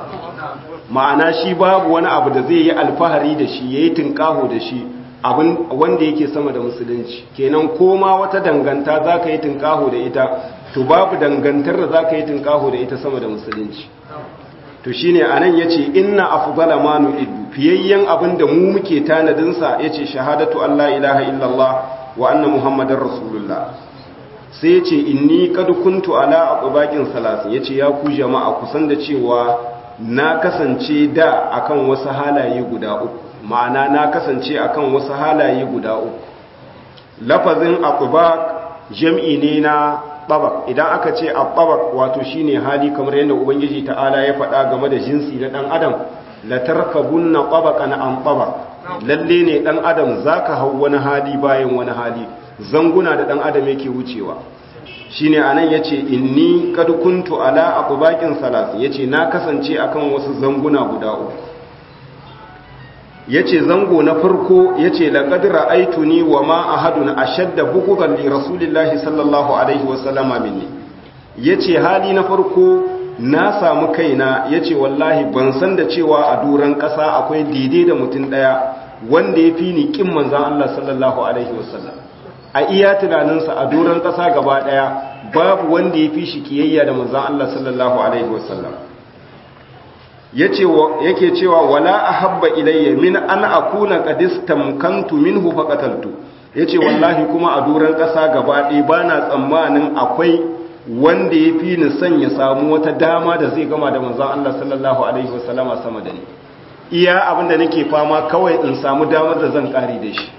ma'ana shi babu wani abu da zai yi alfahari da shi yayi tinkaho da shi abin wanda yake sama da musulunci kenan koma wata danganta za ka yi tunkaho da ita to babu dangantar da za ka yi tunkaho da ita sama da musulunci to shi ne a nan ya ce ina afubala manu idu fiyayyen abin da mu muke tanadinsa ya ce shahadatu Allah ilaha illallah wa anna muhammadin rasulullah sai ya ce inni kad kuntu ala aqbaqin salasin ya ce ya ku jama'a kusan da cewa na kasance da akan wasu halaye guda uku ma'ana na kasance akan wasu halaye guda uku lafazin aqbaq jam'i ne na tabaq idan aka ce aqbaq wato shine hali kamar yadda ubangiji ta'ala ya faɗa game da jinsi na dan adam la tarkabunna tabaqan an tabaq lalle ne dan adam zaka hau wani hali bayan wani hali zanguna da dan adam yake wucewa shine anan yace inni kad kuntu ala aqbaqin salas yace na kasance akan wasu zanguna guda uku yace zango na farko yace laqad ra'aytuni wa ma ahadun ashadda bughdan li rasulillahi sallallahu alaihi wa sallama minni yace hali na farko na samu kaina yace wallahi ban san da cewa a duran kasa akwai daidai da mutum daya wanda ya fi ni kin manzon Allah sallallahu alaihi wa sallam a iya tunaninsa a duran kasa gaba daya babu wanda ya fi shi kiyayya da manzon Allah sallallahu alaihi wa sallam yake cewa wala ahabba ilayya min an akuna qad istamkantu minhu faqataltu yace wallahi kuma a duran kasa gaba ɗaya bana tsammanin akwai wanda ya fi ni son ya samu wata dama da zai gama da manzon Allah sallallahu alaihi wasallama sama da ni iya abin da nake fama kawai in samu damar da zan kare da shi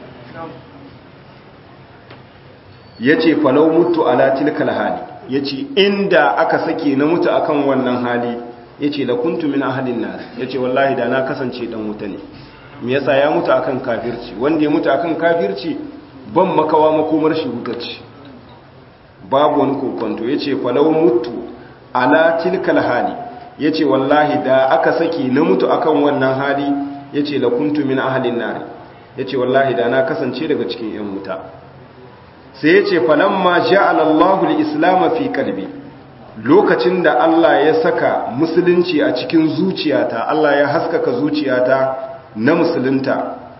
yace falau mutu ala tilkal hali yace inda aka sake na mutu akan wannan hali yace la kuntu min ahlin nar yace wallahi da na kasance dan wuta ne me yasa ya mutu akan kafirci wanda ya mutu akan kafirci ban makawa makomar shi hutacci babu wani kokonto yace falau mutu ala tilkal hali yace wallahi da aka saki na mutu akan wannan hali yace la kuntu min ahlin nar yace wallahi da na kasance daga cikin yan wuta sai yace falamma ja'ala Allahu al-islam fi qalbi lokacin da Allah ya saka musulunci a cikin zuciyata Allah ya haskaka zuciyata na musulunta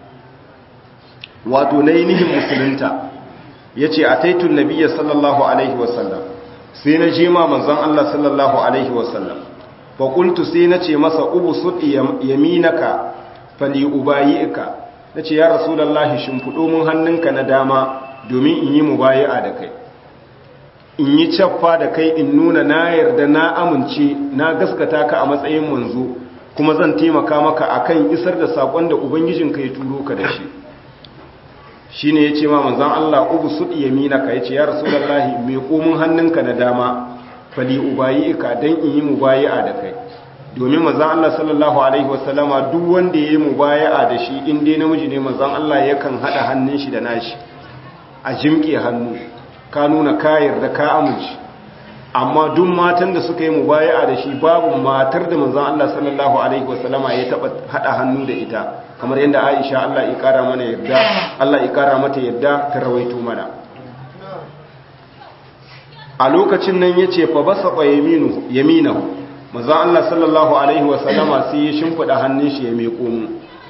wato na nihin musulunta ya ce a taitun nabiya sallallahu alaihi wasallam sai na je ma manzan Allah sallallahu alaihi wasallam faƙultu sai na ce masa ubu suɗi yaminaka fali ubayi'ika na ce ya rasulallahi shimfiɗo mun hannunka na dama domin in yi mubayi'a da kai in yi caffa da kai in nuna na yarda na amince na gaskata ka a matsayin manzo kuma zan taimaka maka akan isar da sakon da ubangijinka ya turo ka da shi shine yace ma manzon Allah ubu sud yaminaka yace ya rasulullahi me komun hannunka na dama fali ubayi'ika dan in yi mubayi'a da kai domin manzon Allah sallallahu alaihi wasallama duk wanda yayi mubayi'a da shi in dai namiji ne manzon Allah yakan hada hannun shi da nashi a jimke hannu ka nuna ka yarda ka amince amma duk matan da suka yi mubaya'a da shi babu matar da manzon Allah sallallahu alaihi wasallama ya taba hada hannu da ita kamar yadda Aisha Allah ya kara mana yadda Allah ya kara mata yadda ta rawaito mana a lokacin nan yace fa basaqa yaminu yaminahu manzon Allah sallallahu alaihi wasallama sai ya shimfida hannun shi ya meko mu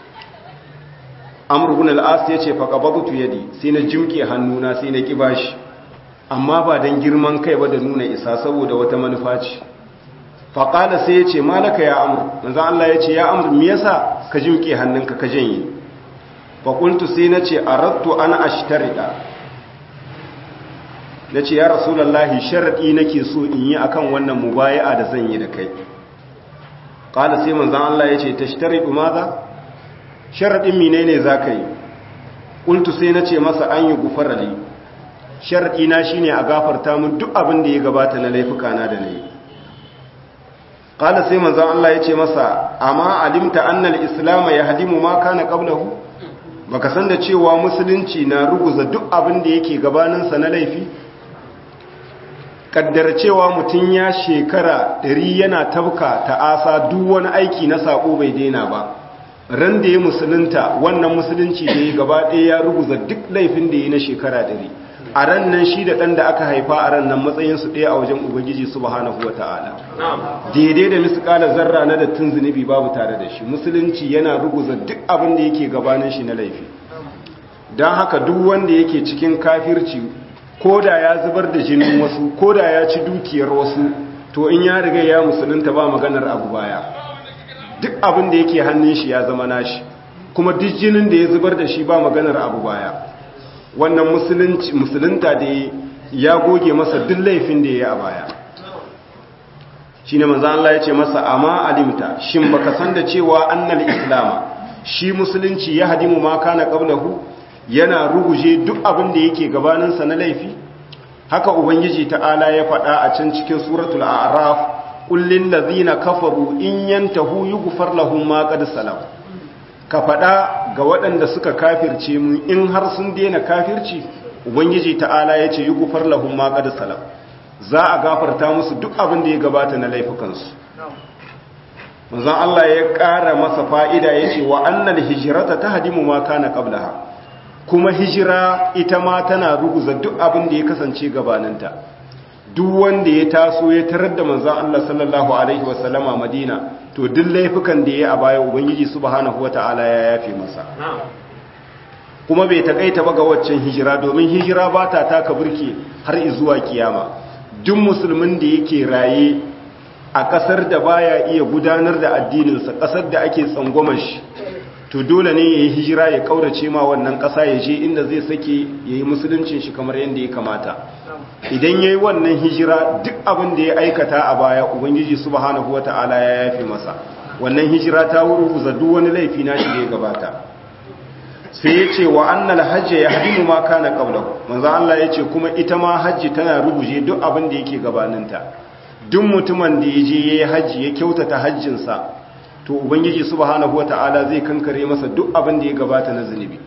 Amr ibn al-As yace fa qabadtu yadi sai na jimke hannuna sai na kibashi amma ba don girman kai ba da nuna isa saboda wata manufa ce faƙala sai ya ce malaka ya amur manzan Allah ya ce ya amur me yasa ka jimke hannunka ka janye faƙultu sai na ce a rattu ana ashtarida na ce ya rasulallahi sharaɗi nake so in yi akan wannan mubaya'a da zan yi da kai ƙala sai manzan Allah ya ce ta shtaridu maza sharaɗin mine ne za ka yi ƙultu sai na ce masa an yi gufarali sharaɗina shi ne a gafarta mun duk abin da ya gabata na laifuka na da na yi ƙala sai manzan Allah ya ce masa amma alimta annal islama ya hadimu ma kana ƙablahu ba ka san da cewa musulunci na ruguza duk abin da yake gabaninsa na laifi ƙaddar cewa mutum ya shekara ɗari yana tabka ta'asa duk wani aiki na saƙo bai daina ba ran da ya musulunta wannan musulunci da ya gaba ɗaya ya ruguza duk laifin da ya na shekara ɗari a ran nan shi da ɗan da aka haifa a ran nan matsayinsu ɗaya a wajen ubangiji subhanahu wa ta'ala daidai da misƙala zarra na dattin zunubi babu tare da shi musulunci yana ruguza duk abin da yake gabanin shi na laifi don haka duk wanda yake cikin kafirci ko da ya zubar da jinin wasu ko da ya ci dukiyar wasu to in ya riga ya musulunta ba maganar abu baya duk abin da yake hannun shi ya zama nashi kuma duk jinin da ya zubar da shi ba maganar abu baya wannan musulunta da ya goge masa duk laifin da ya yi a baya shi ne manzan Allah ya ce masa amma alimta shin baka san da cewa annal islama shi musulunci ya hadimu ma kana qablahu yana ruguje duk abin da yake gabaninsa na laifi haka ubangiji ta'ala ya faɗa a can cikin suratul a'raf kullin ladhina kafaru in yantahu yughfar lahum ma qad salam ka faɗa ga waɗanda suka kafirce mu in har sun daina kafirci ubangiji ta'ala ya ce yi gufar lahun maƙar salam za a gafarta musu duk abin da ya gabata na laifukansu manzan Allah ya ƙara masa fa'ida ya ce wa annal hijirata ta hadimu ma kana ƙablaha kuma hijira ita ma tana ruguza duk abin da ya kasance gabaninta duk wanda ya taso ya tarar da manzan Allah sallallahu alaihi wasallama madina to duk laifukan da ya yi a baya ubangiji subhanahu wata'ala ya yafe masa kuma bai takaita ba ga waccan hijira domin hijira ba ta taka burke har zuwa kiyama duk musulmin da yake raye a kasar da baya iya gudanar da addininsa kasar da ake tsangwamar shi to to dole ne ya yi hijira ya kaurace ma wannan ƙasa ya je inda zai sake ya yi musuluncin shi kamar yadda ya kamata idan ya yi wannan hijira duk abin da ya aikata a baya ubangiji subhanahu wata'ala ya yafe masa wannan hijira ta wurguza duk wani laifi na shi da ya gabata sai ya ce wa annal hajji ya hadimu ma kana qablahu manzo Allah ya ce kuma ita ma hajji tana ruguje duk abin da yake gabaninta duk mutumin da ya je yayi hajji ya kyautata hajjinsa to ubangiji subhanahu wataala zai kankare masa duk abin da ya gabata na zunubi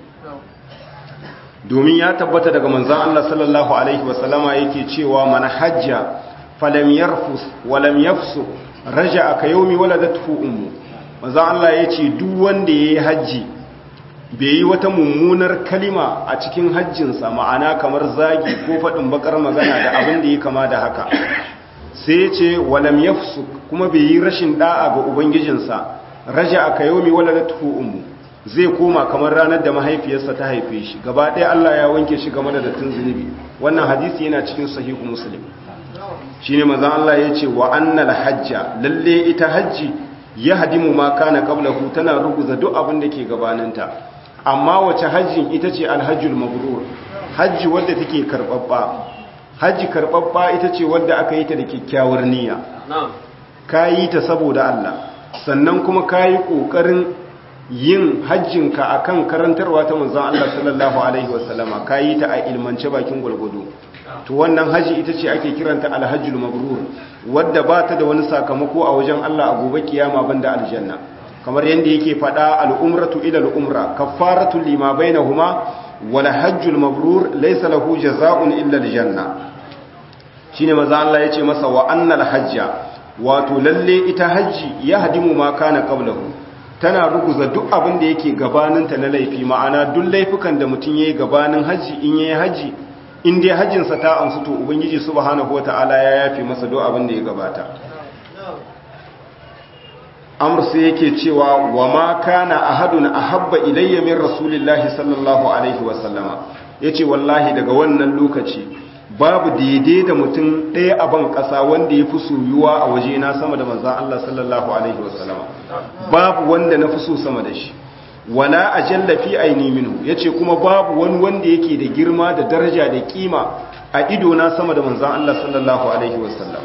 domin ya tabbata daga manzon Allah sallallahu alaihi wasallama yake cewa man hajja falam yarfus walam yafsu raja'a ka yawmi waladatuhu ummu manzon Allah yace duk wanda yayi hajji bai yi wata mummunar kalima a cikin hajjinsa ma'ana kamar zagi ko faɗin bakar magana da abin da ya kama da haka sai ce walam yafsu kuma bai yi rashin da'a ga ubangijinsa raja aka yomi wala da ummu zai koma kamar ranar da mahaifiyarsa ta haife shi gaba ɗaya Allah ya wanke shi game da dattin zunubi wannan hadisi yana cikin sahihu muslim shine manzon Allah ya ce wa annal hajja lalle ita hajji ya hadimu ma kana qablahu tana ruguza duk abin da ke gabaninta amma wace hajjin ita ce alhajjul mabrur hajji wadda take karbabba hajji karbabba ita ce wadda aka yi ta da kyakkyawar niyya ka yi ta saboda Allah sannan kuma ka yi ƙoƙarin yin hajjinka a kan karantarwa ta manzan Allah sallallahu Alaihi wasallama ka yi ta a ilmance bakin gwalgwado to wannan hajji ita ce ake kiranta alhajjul mabrur wadda ba ta da wani sakamako a wajen Allah a gobe kiyama banda aljanna kamar yadda yake faɗa al'umratu ila al'umra kaffaratu lima bainahuma wal hajjul mabrur laysa lahu jazaa'un illa aljanna shine maza Allah yace masa wa annal hajja wato lalle ita hajji ya hadimu ma kana qablahu tana ruguza duk abin da yake gabaninta na laifi ma'ana duk laifukan da mutum yayi gabanin haji in yayi haji in dai hajjin sa ta amsu to ubangiji subhanahu wataala ya yafi masa duk abin da ya gabata amr sai yake cewa wa ma kana ahadun ahabba ilayya min rasulillahi sallallahu alaihi wasallama yace wallahi daga wannan lokaci babu daidai da mutum ɗaya a ban ƙasa wanda ya fi soyuwa a waje na sama da manzan Allah sallallahu alaihi wasallama babu wanda na fi so sama da shi wala ajalla fi aini minhu yace kuma babu wani wanda yake da girma da daraja da kima a ido na sama da manzan Allah sallallahu alaihi wasallam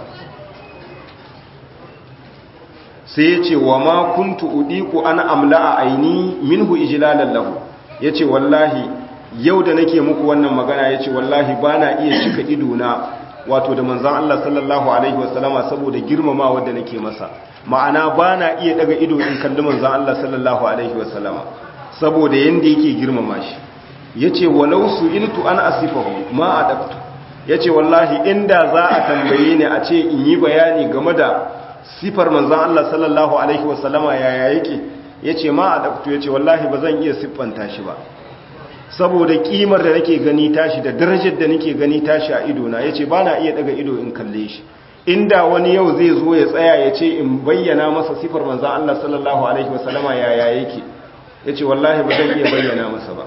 sai ya ce wa ma kuntu udiku ana amla a aini minhu ijlalan lahu ya ce wallahi yau da nake muku wannan magana ya ce wallahi ba na iya cika idona wato da manzan Allah sallallahu alaihi wasallama saboda girmama wadda nake masa ma'ana ba na iya daga ido in kalli manzan Allah sallallahu alaihi wasallama saboda yanda yake girmama shi ya ce walau su iltu an asifahu ma adabtu ya ce wallahi inda za a tambaye ni a ce in yi bayani game da sifar manzan Allah sallallahu Alaihi wasallama yaya yake ya ce ma a ɗafto ya ce wallahi ba zan iya siffanta shi ba saboda ƙimar da nake gani tashi da darajar da nake gani tashi a idona ya ce ba na iya daga ido in kalle shi inda wani yau zai zo ya tsaya ya ce in bayyana masa sifar manzan Allah sallallahu Alaihi wasallama yaya yake ya ce wallahi ba zan iya bayyana masa ba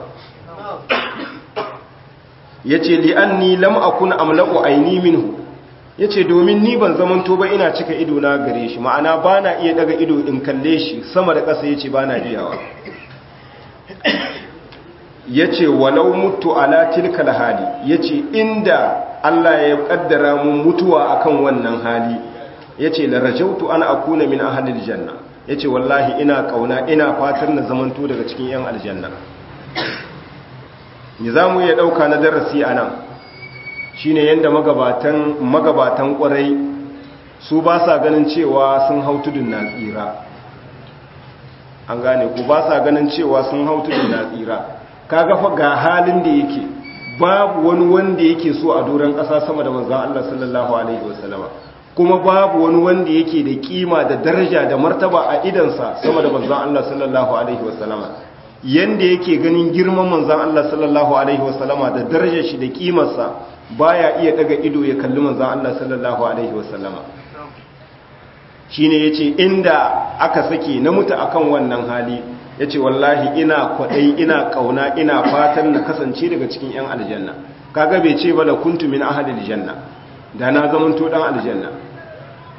ya ce li'anni lam akun amla'u aini minhu ya ce domin ni ban zamanto ba ina cika ido na gare shi ma'ana ba na iya daga ido in kalle shi sama da ƙasa ya ce ba na iyawa ya ce walau mutu ala tilkal hali ya ce inda Allah ya ƙaddara mun mutuwa akan wannan hali ya ce larajautu ana akuna min ahalil janna ya ce wallahi ina ƙauna ina fatar na zamanto daga cikin 'yan aljanna ni za mu iya ɗauka na darasi a nan shine yadda magabatan magabatan kwarai su ba sa ganin cewa sun hau tudun na tsira an gane ku ba sa ganin cewa sun hau tudun na tsira ka gafa ga halin da yake babu wani wanda yake so a doron ƙasa sama da manzan Allah sallallahu alaihi wasallama kuma babu wani wanda yake da kima da daraja da martaba a idansa sama da manzan Allah sallallahu alaihi wasallama yanda yake ganin girman manzan Allah sallallahu alaihi wasallama da darajar shi da kimarsa baya iya daga ido ya kalli manzan Allah sallallahu alaihi wasallama shine yace inda aka sake na mutu akan wannan hali yace wallahi ina kwadai ina kauna ina fatan na kasance daga cikin yan aljanna kaga bai ce ba la kuntu min ahli aljanna da na zaman to dan aljanna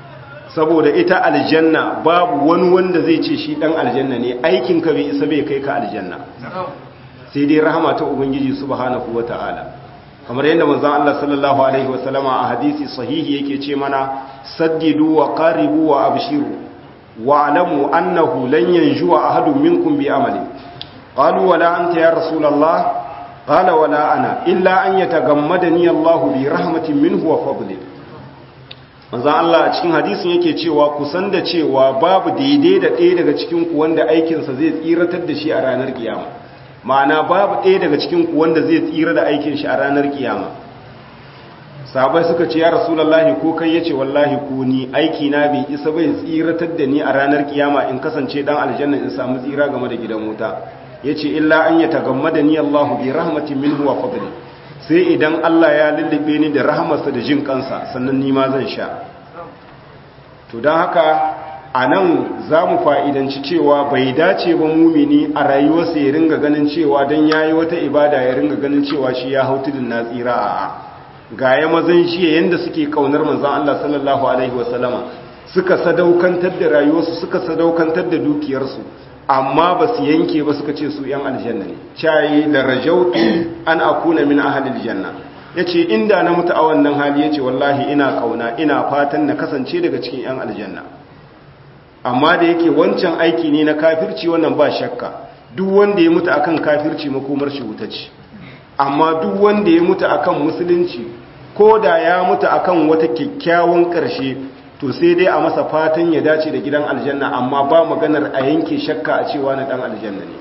saboda ita aljanna babu wani wanda zai ce shi dan aljanna ne aikin ka bai isa bai kai ka aljanna sai dai rahama ta ubangiji subhanahu wataala kamar yadda manzon Allah sallallahu alaihi wasallama a hadisi sahihi yake ce mana saddidu wa qaribu wa abshiru wa alamu annahu lan yanjuwa ahadun minkum bi amali qalu wala anta ya rasulullah qala wala ana illa an yatagammadani Allah bi rahmatin minhu wa fadli manzon Allah a cikin hadisin yake cewa ku san da cewa babu daidai da ɗaya daga cikin ku wanda aikinsa zai tsiratar da shi a ranar kiyama ma'ana babu ɗaya daga cikin ku wanda zai tsira da aikin shi a ranar kiyama sahabai suka ce ya rasulullahi ko kai yace wallahi ko ni aiki na bai isa bai tsiratar da ni a ranar kiyama in kasance dan aljanna in samu tsira game da gidan wuta yace illa an yatagammada ni Allahu bi rahmatin minhu wa fadli sai idan Allah ya lullube ni da rahmarsa da jin kansa sannan ni ma zan sha to dan haka a nan za mu fa'idanci cewa bai dace ba mumini a rayuwarsa ya ringa ganin cewa don ya yi wata ibada ya ringa ganin cewa shi ya hau tudun na tsira a ga ya mazan shi yadda suke kaunar manzan Allah sallallahu Alaihi wasallama suka sadaukantar da rayuwarsu suka sadaukantar da dukiyarsu amma ba su yanke ba suka ce su ‘yan aljanna ne cayi da rajautu an akuna min ahalil janna ya ce inda na mutu a wannan hali ya ce wallahi ina kauna ina fatan na kasance daga cikin ‘yan aljanna amma da yake wancan aiki ne na kafirci wannan ba shakka duk wanda ya mutu akan kafirci makomar shi wuta ce amma duk wanda ya mutu akan musulunci ko da ya mutu akan wata kyakkyawan ƙarshe to sai dai a masa fatan ya dace da gidan aljanna amma ba maganar a yanke shakka a cewa na dan aljanna ne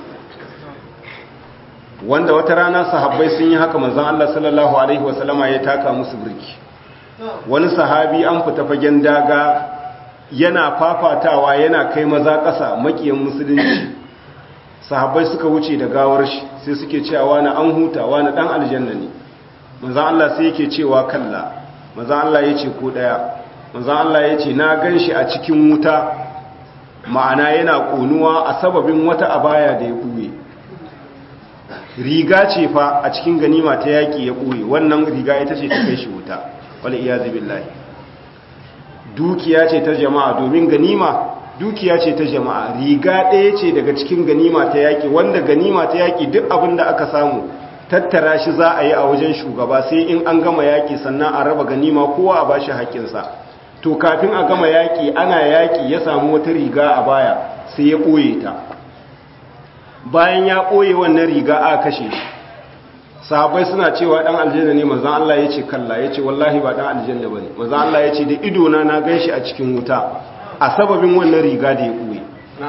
wanda wata rana sahabbai sun yi haka manzon Allah sallallahu alaihi wasallama ya taka musu birki wani sahabi an fita fagen daga yana fafatawa yana kai maza ƙasa makiyan musulunci sahabbai suka wuce da gawar shi sai suke cewa wani an huta wani dan aljanna ne manzon Allah sai yake cewa kalla manzon Allah yace ko daya manzon Allah yace na ganshi a cikin wuta ma'ana yana konuwa a sababin wata abaya da ya buye riga ce fa a cikin ganima ta yaki ya buye wannan riga ita ce ta kai shi wuta wal iyazi billahi dukiya ce ta jama'a domin ganima dukiya ce ta jama'a riga ɗaya ce daga cikin ganima ta yaƙi wanda ganima ta yaƙi duk abin da aka samu tattara shi za a yi a wajen shugaba sai in an gama yaƙi sannan a raba ganima kowa a bashi haƙƙinsa to kafin a gama yaƙi ana yaƙi ya samu wata riga a baya sai ya ɓoye ta bayan ya ɓoye wannan riga a kashe shi sahabai suna cewa dan aljanna ne manzon Allah yace kalla yace wallahi ba dan aljanna bane manzon Allah yace da ido na na ganshi a cikin wuta a sababin wannan riga da ya boye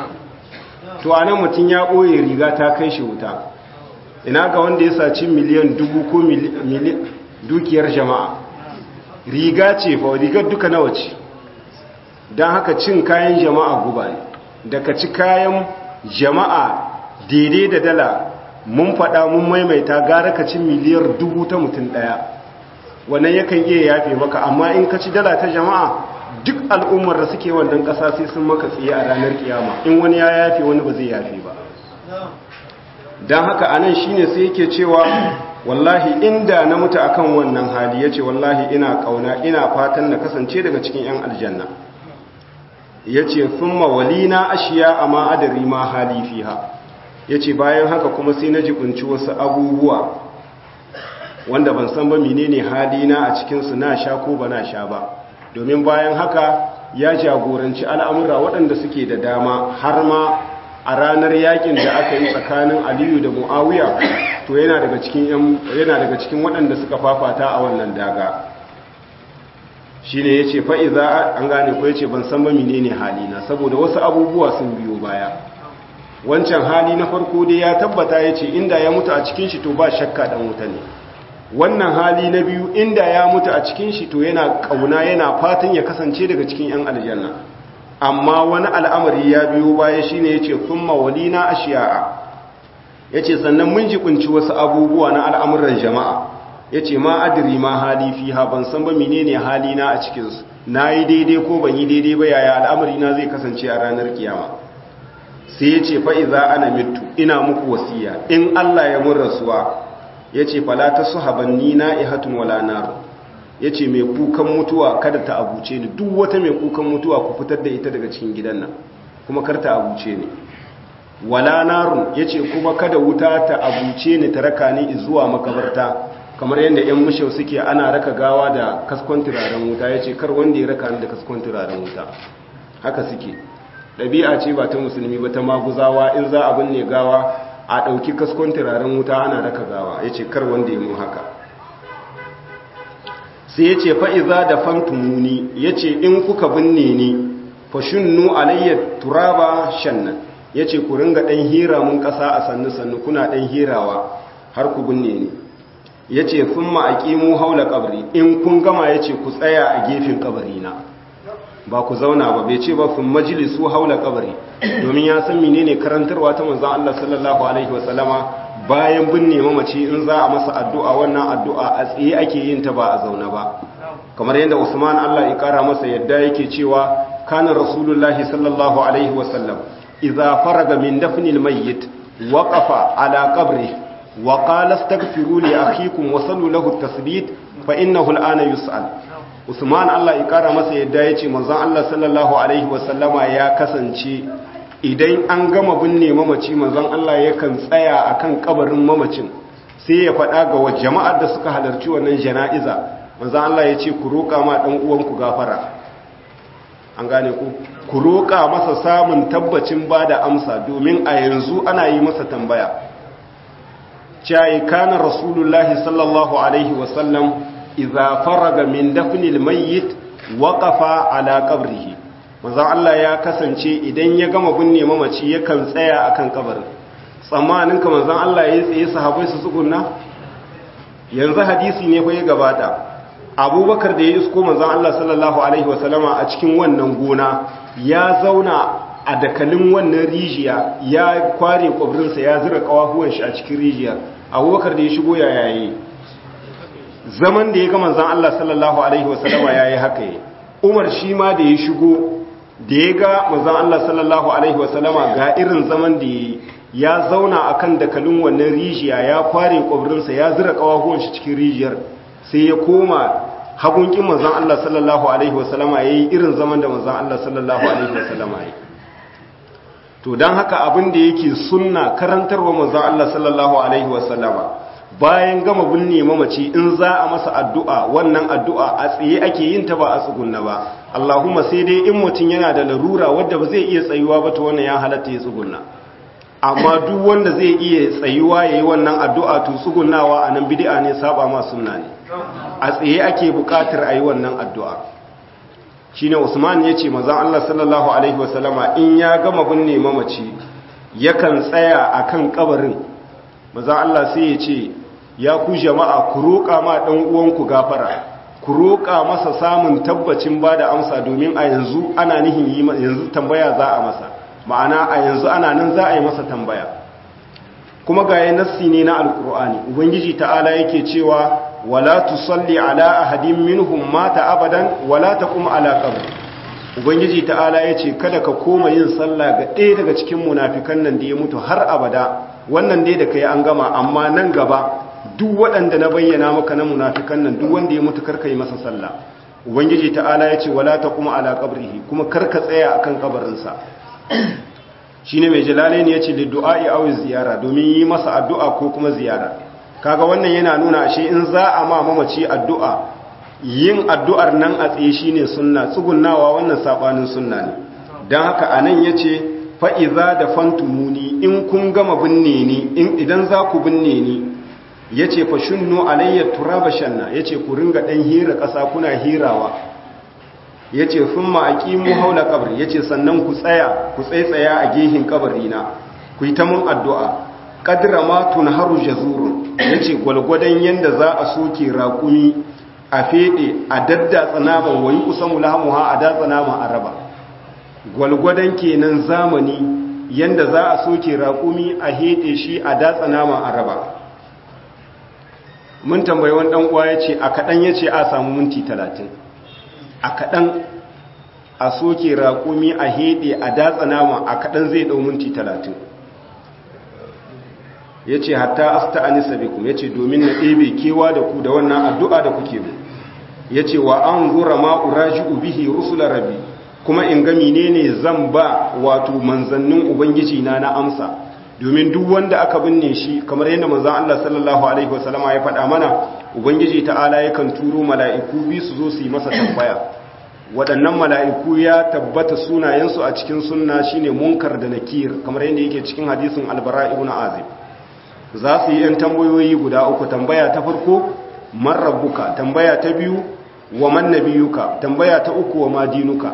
to anan mutun ya boye riga ta kai shi wuta ina ga wanda ya saci miliyan dubu ko miliyan dukiyar jama'a riga ce fa rigar duka nawa ce dan haka cin kayan jama'a guba ne daga ci kayan jama'a daidai da dala mun faɗa mun maimaita gara ka ci miliyar dubu ta mutum ɗaya wannan yakan iya yafe maka amma in ka ci dala ta jama'a duk al'ummar da suke wannan ƙasa sai sun maka tsaye a ranar kiyama in wani ya yafe wani ba zai yafe ba don haka anan shine sai yake cewa wallahi inda na mutu akan wannan hali yace wallahi ina kauna ina fatan na kasance daga cikin yan aljanna yace thumma walina ashiya amma adri ma hali fiha ya ce bayan haka kuma sai na jibinci wasu abubuwa wanda ban san ba menene halina a cikinsu na sha ko ba na sha ba domin bayan haka ya jagoranci al'amura waɗanda suke da dama har ma a ranar yakin da aka yi tsakanin aliyu da mu'awiya to yana daga cikin yana daga cikin waɗanda suka fafata a wannan daga shi ne ya ce fa'iza an gane ko ya ce ban san ba menene halina saboda wasu abubuwa sun biyo baya wancan hali na farko dai ya tabbata ya ce inda ya mutu a cikin shi to ba shakka dan wuta ne wannan hali na biyu inda ya mutu a cikin shi to yana kauna yana fatan ya kasance daga cikin yan aljanna amma wani al'amari ya biyo baya shine yace thumma walina ashiya'a yace sannan mun jibinci wasu abubuwa na al'amuran jama'a yace ma adri ma hali fiha ban san ba menene hali na a cikin su nayi daidai ko ban yi daidai ba yaya al'amari na zai kasance a ranar kiyama sai ya ce fa'iza ana mitu ina muku wasiya in Allah ya mun rasuwa ya ce falata su habanni na ihatun wala naru ya ce mai kukan mutuwa kada ta abuce ni duk wata mai kukan mutuwa ku fitar da ita daga cikin gidan nan kuma kar ta abuce ni wala narun ya ce kuma kada wuta ta abuce ni ta raka ni zuwa makabarta kamar yadda 'yan mushau suke ana raka gawa da kaskon turaren wuta ya ce kar wanda ya raka ni da kaskon turaren wuta haka suke ɗabi'a ce ba ta musulmi ba ta maguzawa in za a binne gawa a ɗauki kaskon turaren wuta ana raka gawa ya ce kar wanda ya mun haka sai ya ce fa'iza da fantumuni ya ce in kuka binne ni fashunnu alayyar turaba shannan ya ce ku ringa ɗan hira mun ƙasa a sannu-sannu kuna ɗan hirawa har ku binne ni ya ce sun ma'aƙi mu haula ƙabari in kun gama ya ce ku tsaya a gefen ƙabarina ba ku zauna ba bai ce ba sun majalisu haula ƙabari domin ya san menene karantarwa ta manzan Allah sallallahu alaihi wasallama bayan binne mamaci in za a masa addu'a wannan addu'a a tsaye ake yin ta ba a zauna ba kamar yadda Usman Allah ya kara masa yadda yake cewa kana rasulullahi sallallahu alaihi wasallam idza faraga min dafnil mayyit waqafa ala qabri wa qala astaghfiru li akhikum wa sallu lahu at-tasbit fa innahu al-ana yus'al Usman Allah ya kara masa yadda yace manzon Allah sallallahu alaihi wasallama ya kasance idan an gama binne mamaci manzon Allah yakan tsaya akan kabarin mamacin sai ya faɗa ga jama'ar da suka halarci wannan jana'iza manzon Allah ya ce ku roƙa ma dan uwanku gafara an gane ku ku roƙa masa samun tabbacin bada amsa domin a yanzu ana yi masa tambaya cai kana rasulullahi sallallahu alaihi wasallam idza faraga min dafnil mayyit waqafa ala qabrihi manzon Allah ya kasance idan ya gama binne mamaci yakan tsaya akan kabarin tsammanin ka manzon Allah ya tsaye sahabbai su tsugunna yanzu hadisi ne fa ya gabata abubakar da ya isko manzon Allah sallallahu alaihi wasallama a cikin wannan gona ya zauna a dakalin wannan rijiya ya kware kwabrinsa ya zira kawahuwan shi a cikin rijiyar abubakar da ya shigo ya yayi zaman da ya ga manzon Allah sallallahu alaihi wasallama yayi haka yi umar shi ma da ya shigo da ya ga manzan Allah sallallahu Alaihi wasallama ga irin zaman da ya zauna a kan dakalin wannan rijiya ya kware kwabrinsa ya zira kawahuwan shi cikin rijiyar sai ya koma hagunkin manzan Allah sallallahu Alaihi wasallama ya yi irin zaman da manzan Allah sallallahu Alaihi wasallama ya yi to don haka abin da yake sunna karantarwa manzan Allah sallallahu Alaihi wasallama bayan gama binne mamaci in za a masa addu'a wannan addu'a a tsaye ake yin ta ba a tsugunna ba Allahumma sai dai in mutum yana da larura wadda ba zai iya tsayuwa ba ta wannan ya halatta ya tsugunna amma duk wanda zai iya tsayuwa ya yi wannan addu'a to tsugunnawa a nan bidi'a ne saba ma sunna ne a tsaye ake buƙatar a yi wannan addu'a shi ne usman ya ce mazan Allah sallallahu alaihi wasallama in ya gama binne mamaci yakan tsaya a kan ƙabarin mazan Allah sai ya ce ya ku jama'a ku roƙa ma ɗan uwanku gafara ku roƙa masa samun tabbacin ba da amsa domin a yanzu ana nihin yi yanzu tambaya za a masa ma'ana a yanzu ana nan za a yi masa tambaya kuma ga yi nassi ne na alkur'ani ubangiji ta'ala yake cewa wala tusalli ala ahadin minhum mata abadan wala taqum ala qabr ubangiji ta'ala yace kada ka koma yin sallah ga ɗaya daga cikin munafikan nan da ya mutu har abada wannan dai da kai an gama amma nan gaba duk waɗanda na bayyana maka na munafikan nan duk wanda ya mutu karka yi masa sallah ubangiji ta'ala ya ce wala ta kuma ala qabrihi kuma karka tsaya akan kabarinsa shine mai jalalain ya ce liddu'a'i aw ziyara domin yi masa addu'a ko kuma ziyara kaga wannan yana nuna ashe in za a ma mamaci addu'a yin addu'ar nan a tsaye shine sunna tsugunnawa wannan sabanin sunna ne dan haka anan yace fa iza da fantumuni in kun gama binne ni in idan za ku binne ni ya ce fa shunnu alayya turaba shanna ya ce ku ringa ɗan hira ƙasa kuna hirawa ya ce sun ma'aƙi mu haula ƙabri ya ce sannan ku tsaya ku tsaitsaya a gehin ƙabarina ku yi ta mun addu'a ƙadira ma tun haru jazurun ya ce gwalgwadon yadda za a soke raƙumi a feɗe a daddatsa naman wani kusan mulahamuha a datsa naman a raba gwalgwadon kenan zamani yadda za a soke raƙumi a heɗe shi a datsa naman a raba mun tambayi wani dan uwa yace a kadan yace a samu minti 30 a kadan a soke raƙumi a hede a datsa nama a kadan zai dau minti 30 yace hatta asta'anisa bikum yace domin na ɗebe kewa da ku da wannan addu'a da kuke mu yace wa anzura ma uraji'u bihi rusula rabbi kuma in ga menene zan ba wato manzannin ubangiji na na amsa domin duk wanda aka binne shi kamar yadda manzon Allah sallallahu alaihi wasallama ya faɗa mana ubangiji ta'ala yakan turo mala'iku bi su zo su yi masa tambaya waɗannan mala'iku ya tabbata sunayensu a cikin sunna shine munkar da nakir kamar yadda yake cikin hadisin albara ibn azib za su yi 'yan tambayoyi guda uku tambaya ta farko man rabbuka tambaya ta biyu wa man nabiyuka tambaya ta uku wa madinuka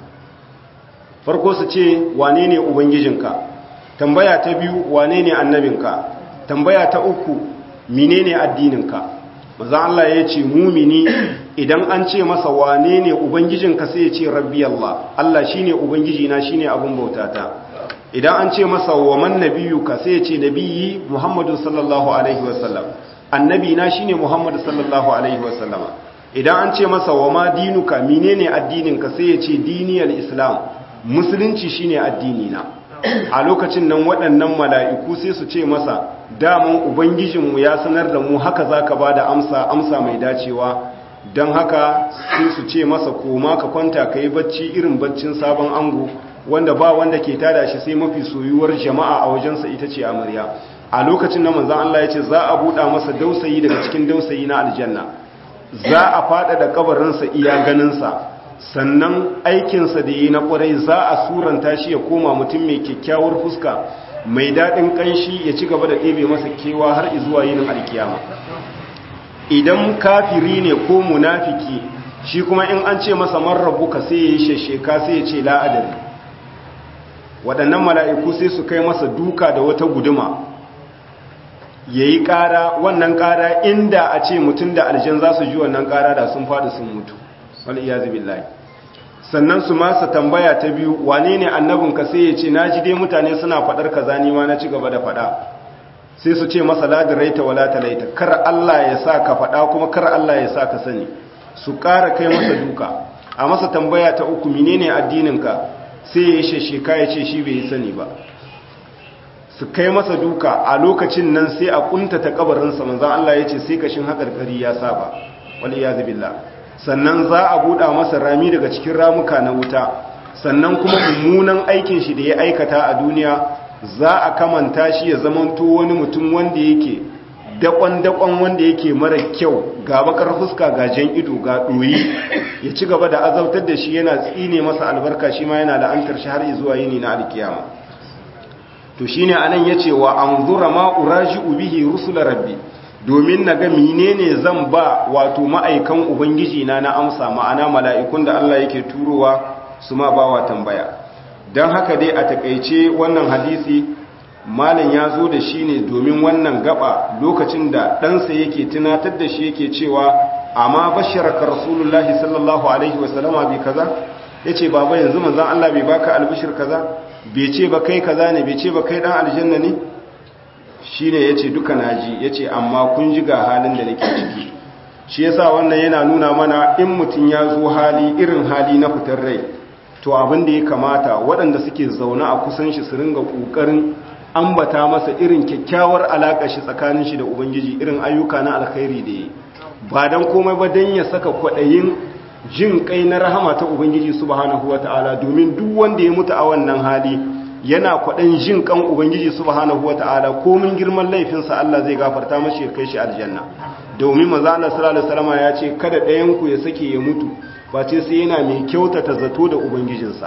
farko su ce wane ne ubangijinka tambaya ta biyu wane ne annabinka tambaya ta uku menene addininka maza Allah ya ce mumini idan an ce masa wane ne ubangijinka sai ya ce rabbi Allah Allah shine ubangijina shine abin bautata idan an ce masa wa man nabiyuka sai ya ce nabiyyi Muhammadu sallallahu alaihi wasallam annabi na shine Muhammadu sallallahu alaihi wasallama idan an ce masa wa ma dinuka menene addininka sai ya ce diniyal islam musulunci shine addini na a lokacin nan waɗannan mala'iku sai su ce masa damun ubangijinmu ya sanar da mu haka zaka bada amsa amsa mai dacewa don haka sai su ce masa koma ka kwanta ka yi bacci irin baccin sabon ango wanda ba wanda ke tada shi sai mafi soyuwar jama'a a wajensa ita ce amarya a lokacin na manzan Allah ya ce za a buɗa masa dausayi daga cikin dausayi na aljanna za a faɗa da kabarinsa iya ganinsa sannan aikinsa da yi na ƙwarai za a suranta shi ya koma mutum mai kyakkyawar fuska mai daɗin ƙanshi ya ci gaba da ɗebe masa kewa har izuwa yinin alkiyama idan kafiri ne ko munafiki shi kuma in an ce masa marrabuka sai ya yi shasheka sai ya ce la'adari waɗannan mala'iku sai su kai masa duka da wata guduma ya yi ƙara wannan ƙara inda a ce mutum da aljan za su ji wannan ƙara da sun faɗi sun mutu wal'iyazu billahi sannan su masa tambaya ta biyu wane ne annabinka sai ya ce na ji dai mutane suna faɗar kaza ni ma na ci gaba da faɗa sai su ce masa ladiraita wala talaita kar Allah ya sa ka faɗa kuma kar Allah ya sa ka sani su ƙara kai masa duka a masa tambaya ta uku menene addininka sai ya yi shesheka ya ce shi bai yi sani ba su kai masa duka a lokacin nan sai a kuntata kabarinsa manzan Allah ya ce sai kashin haƙarƙari ya saba wal iyazu billah sannan za a buɗa masa rami daga cikin ramuka na wuta sannan kuma mummunan aikin shi da ya aikata a duniya za a kamanta shi ya zamanto wani mutum wanda yake dakon-dakon wanda yake mara kyau ga bakar fuska ga jan ido ga ɗoyi ya ci gaba da azautar da shi yana tsine masa albarka shi ma yana la'antar shi har zuwa yini na alkiyama to shine anan yace wa anzura ma uraji'u bihi rusula rabbi domin naga menene zan ba wato ma'aikan ubangiji na na amsa ma'ana mala'ikun da Allah yake turowa su ma bawa tambaya don haka dai a takaice wannan hadisi malin ya zo da shi ne domin wannan gaba lokacin da ɗansa yake tunatar da shi yake cewa amma basharaka rasulullahi sallallahu alaihi wasallama bi kaza ya ce baba yanzu manzan Allah bai baka albishir kaza bai ce ba kai kaza ne bai ce ba kai ɗan aljanna ne shi ne ya ce duka naji ya ce amma kun ji ga halin da nake ciki shi yasa wannan yana nuna mana in mutum ya zo hali irin hali na fitar rai to abin da ya kamata waɗanda suke zaune a kusan shi su ringa ƙoƙarin ambata masa irin kyakkyawar alaƙa shi tsakanin shi da ubangiji irin ayyuka na alkhairi da yi ba don komai ba don ya saka kwaɗayin jin kai na rahama ta ubangiji subhanahu wata'ala domin duk wanda ya mutu a wannan hali yana kwaɗan jin kan ubangiji subhanahu wata'ala komin girman laifinsa Allah zai gafarta mashi ya kai shi aljanna domin maza Allah sallallahu alaihi wasallam ya ce kada ɗayan ku ya sake ya mutu face sai yana mai kyautata zato da ubangijinsa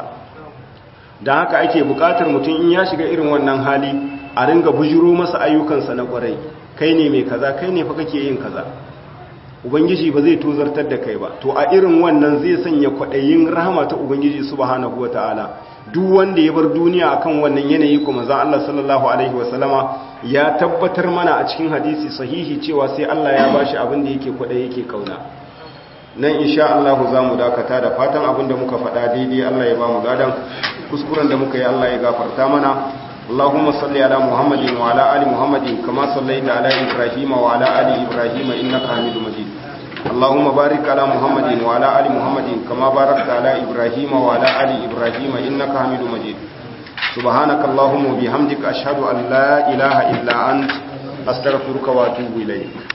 don haka ake bukatar mutum in ya shiga irin wannan hali a ringa bujiro masa ayyukansa na kwarai kai ne mai kaza kai ne fa kake yin kaza ubangiji ba zai tozartar da kai ba to a irin wannan zai sanya kwaɗayin rahama ta ubangiji subhanahu wataala duk wanda ya bar duniya akan wannan yanayi kuma zan Allah sallallahu alaihi wasallama ya tabbatar mana a cikin hadisi sahihi cewa sai Allah ya bashi abin da yake kwaɗayi yake kauna nan insha Allah za mu dakata da fatan abin da muka faɗa daidai Allah ya ba mu gadan kuskuren da muka yi Allah ya gafarta mana اللهم صل على محمد وعلى آل محمد كما صليت على إبراهيم وعلى آل إبراهيم إنك حميد مجيد اللهم بارك على محمد وعلى آل محمد كما باركت على إبراهيم وعلى آل إبراهيم إنك حميد مجيد سبحانك اللهم وبحمدك أشهد أن لا إله إلا أنت أستغفرك وأتوب إليك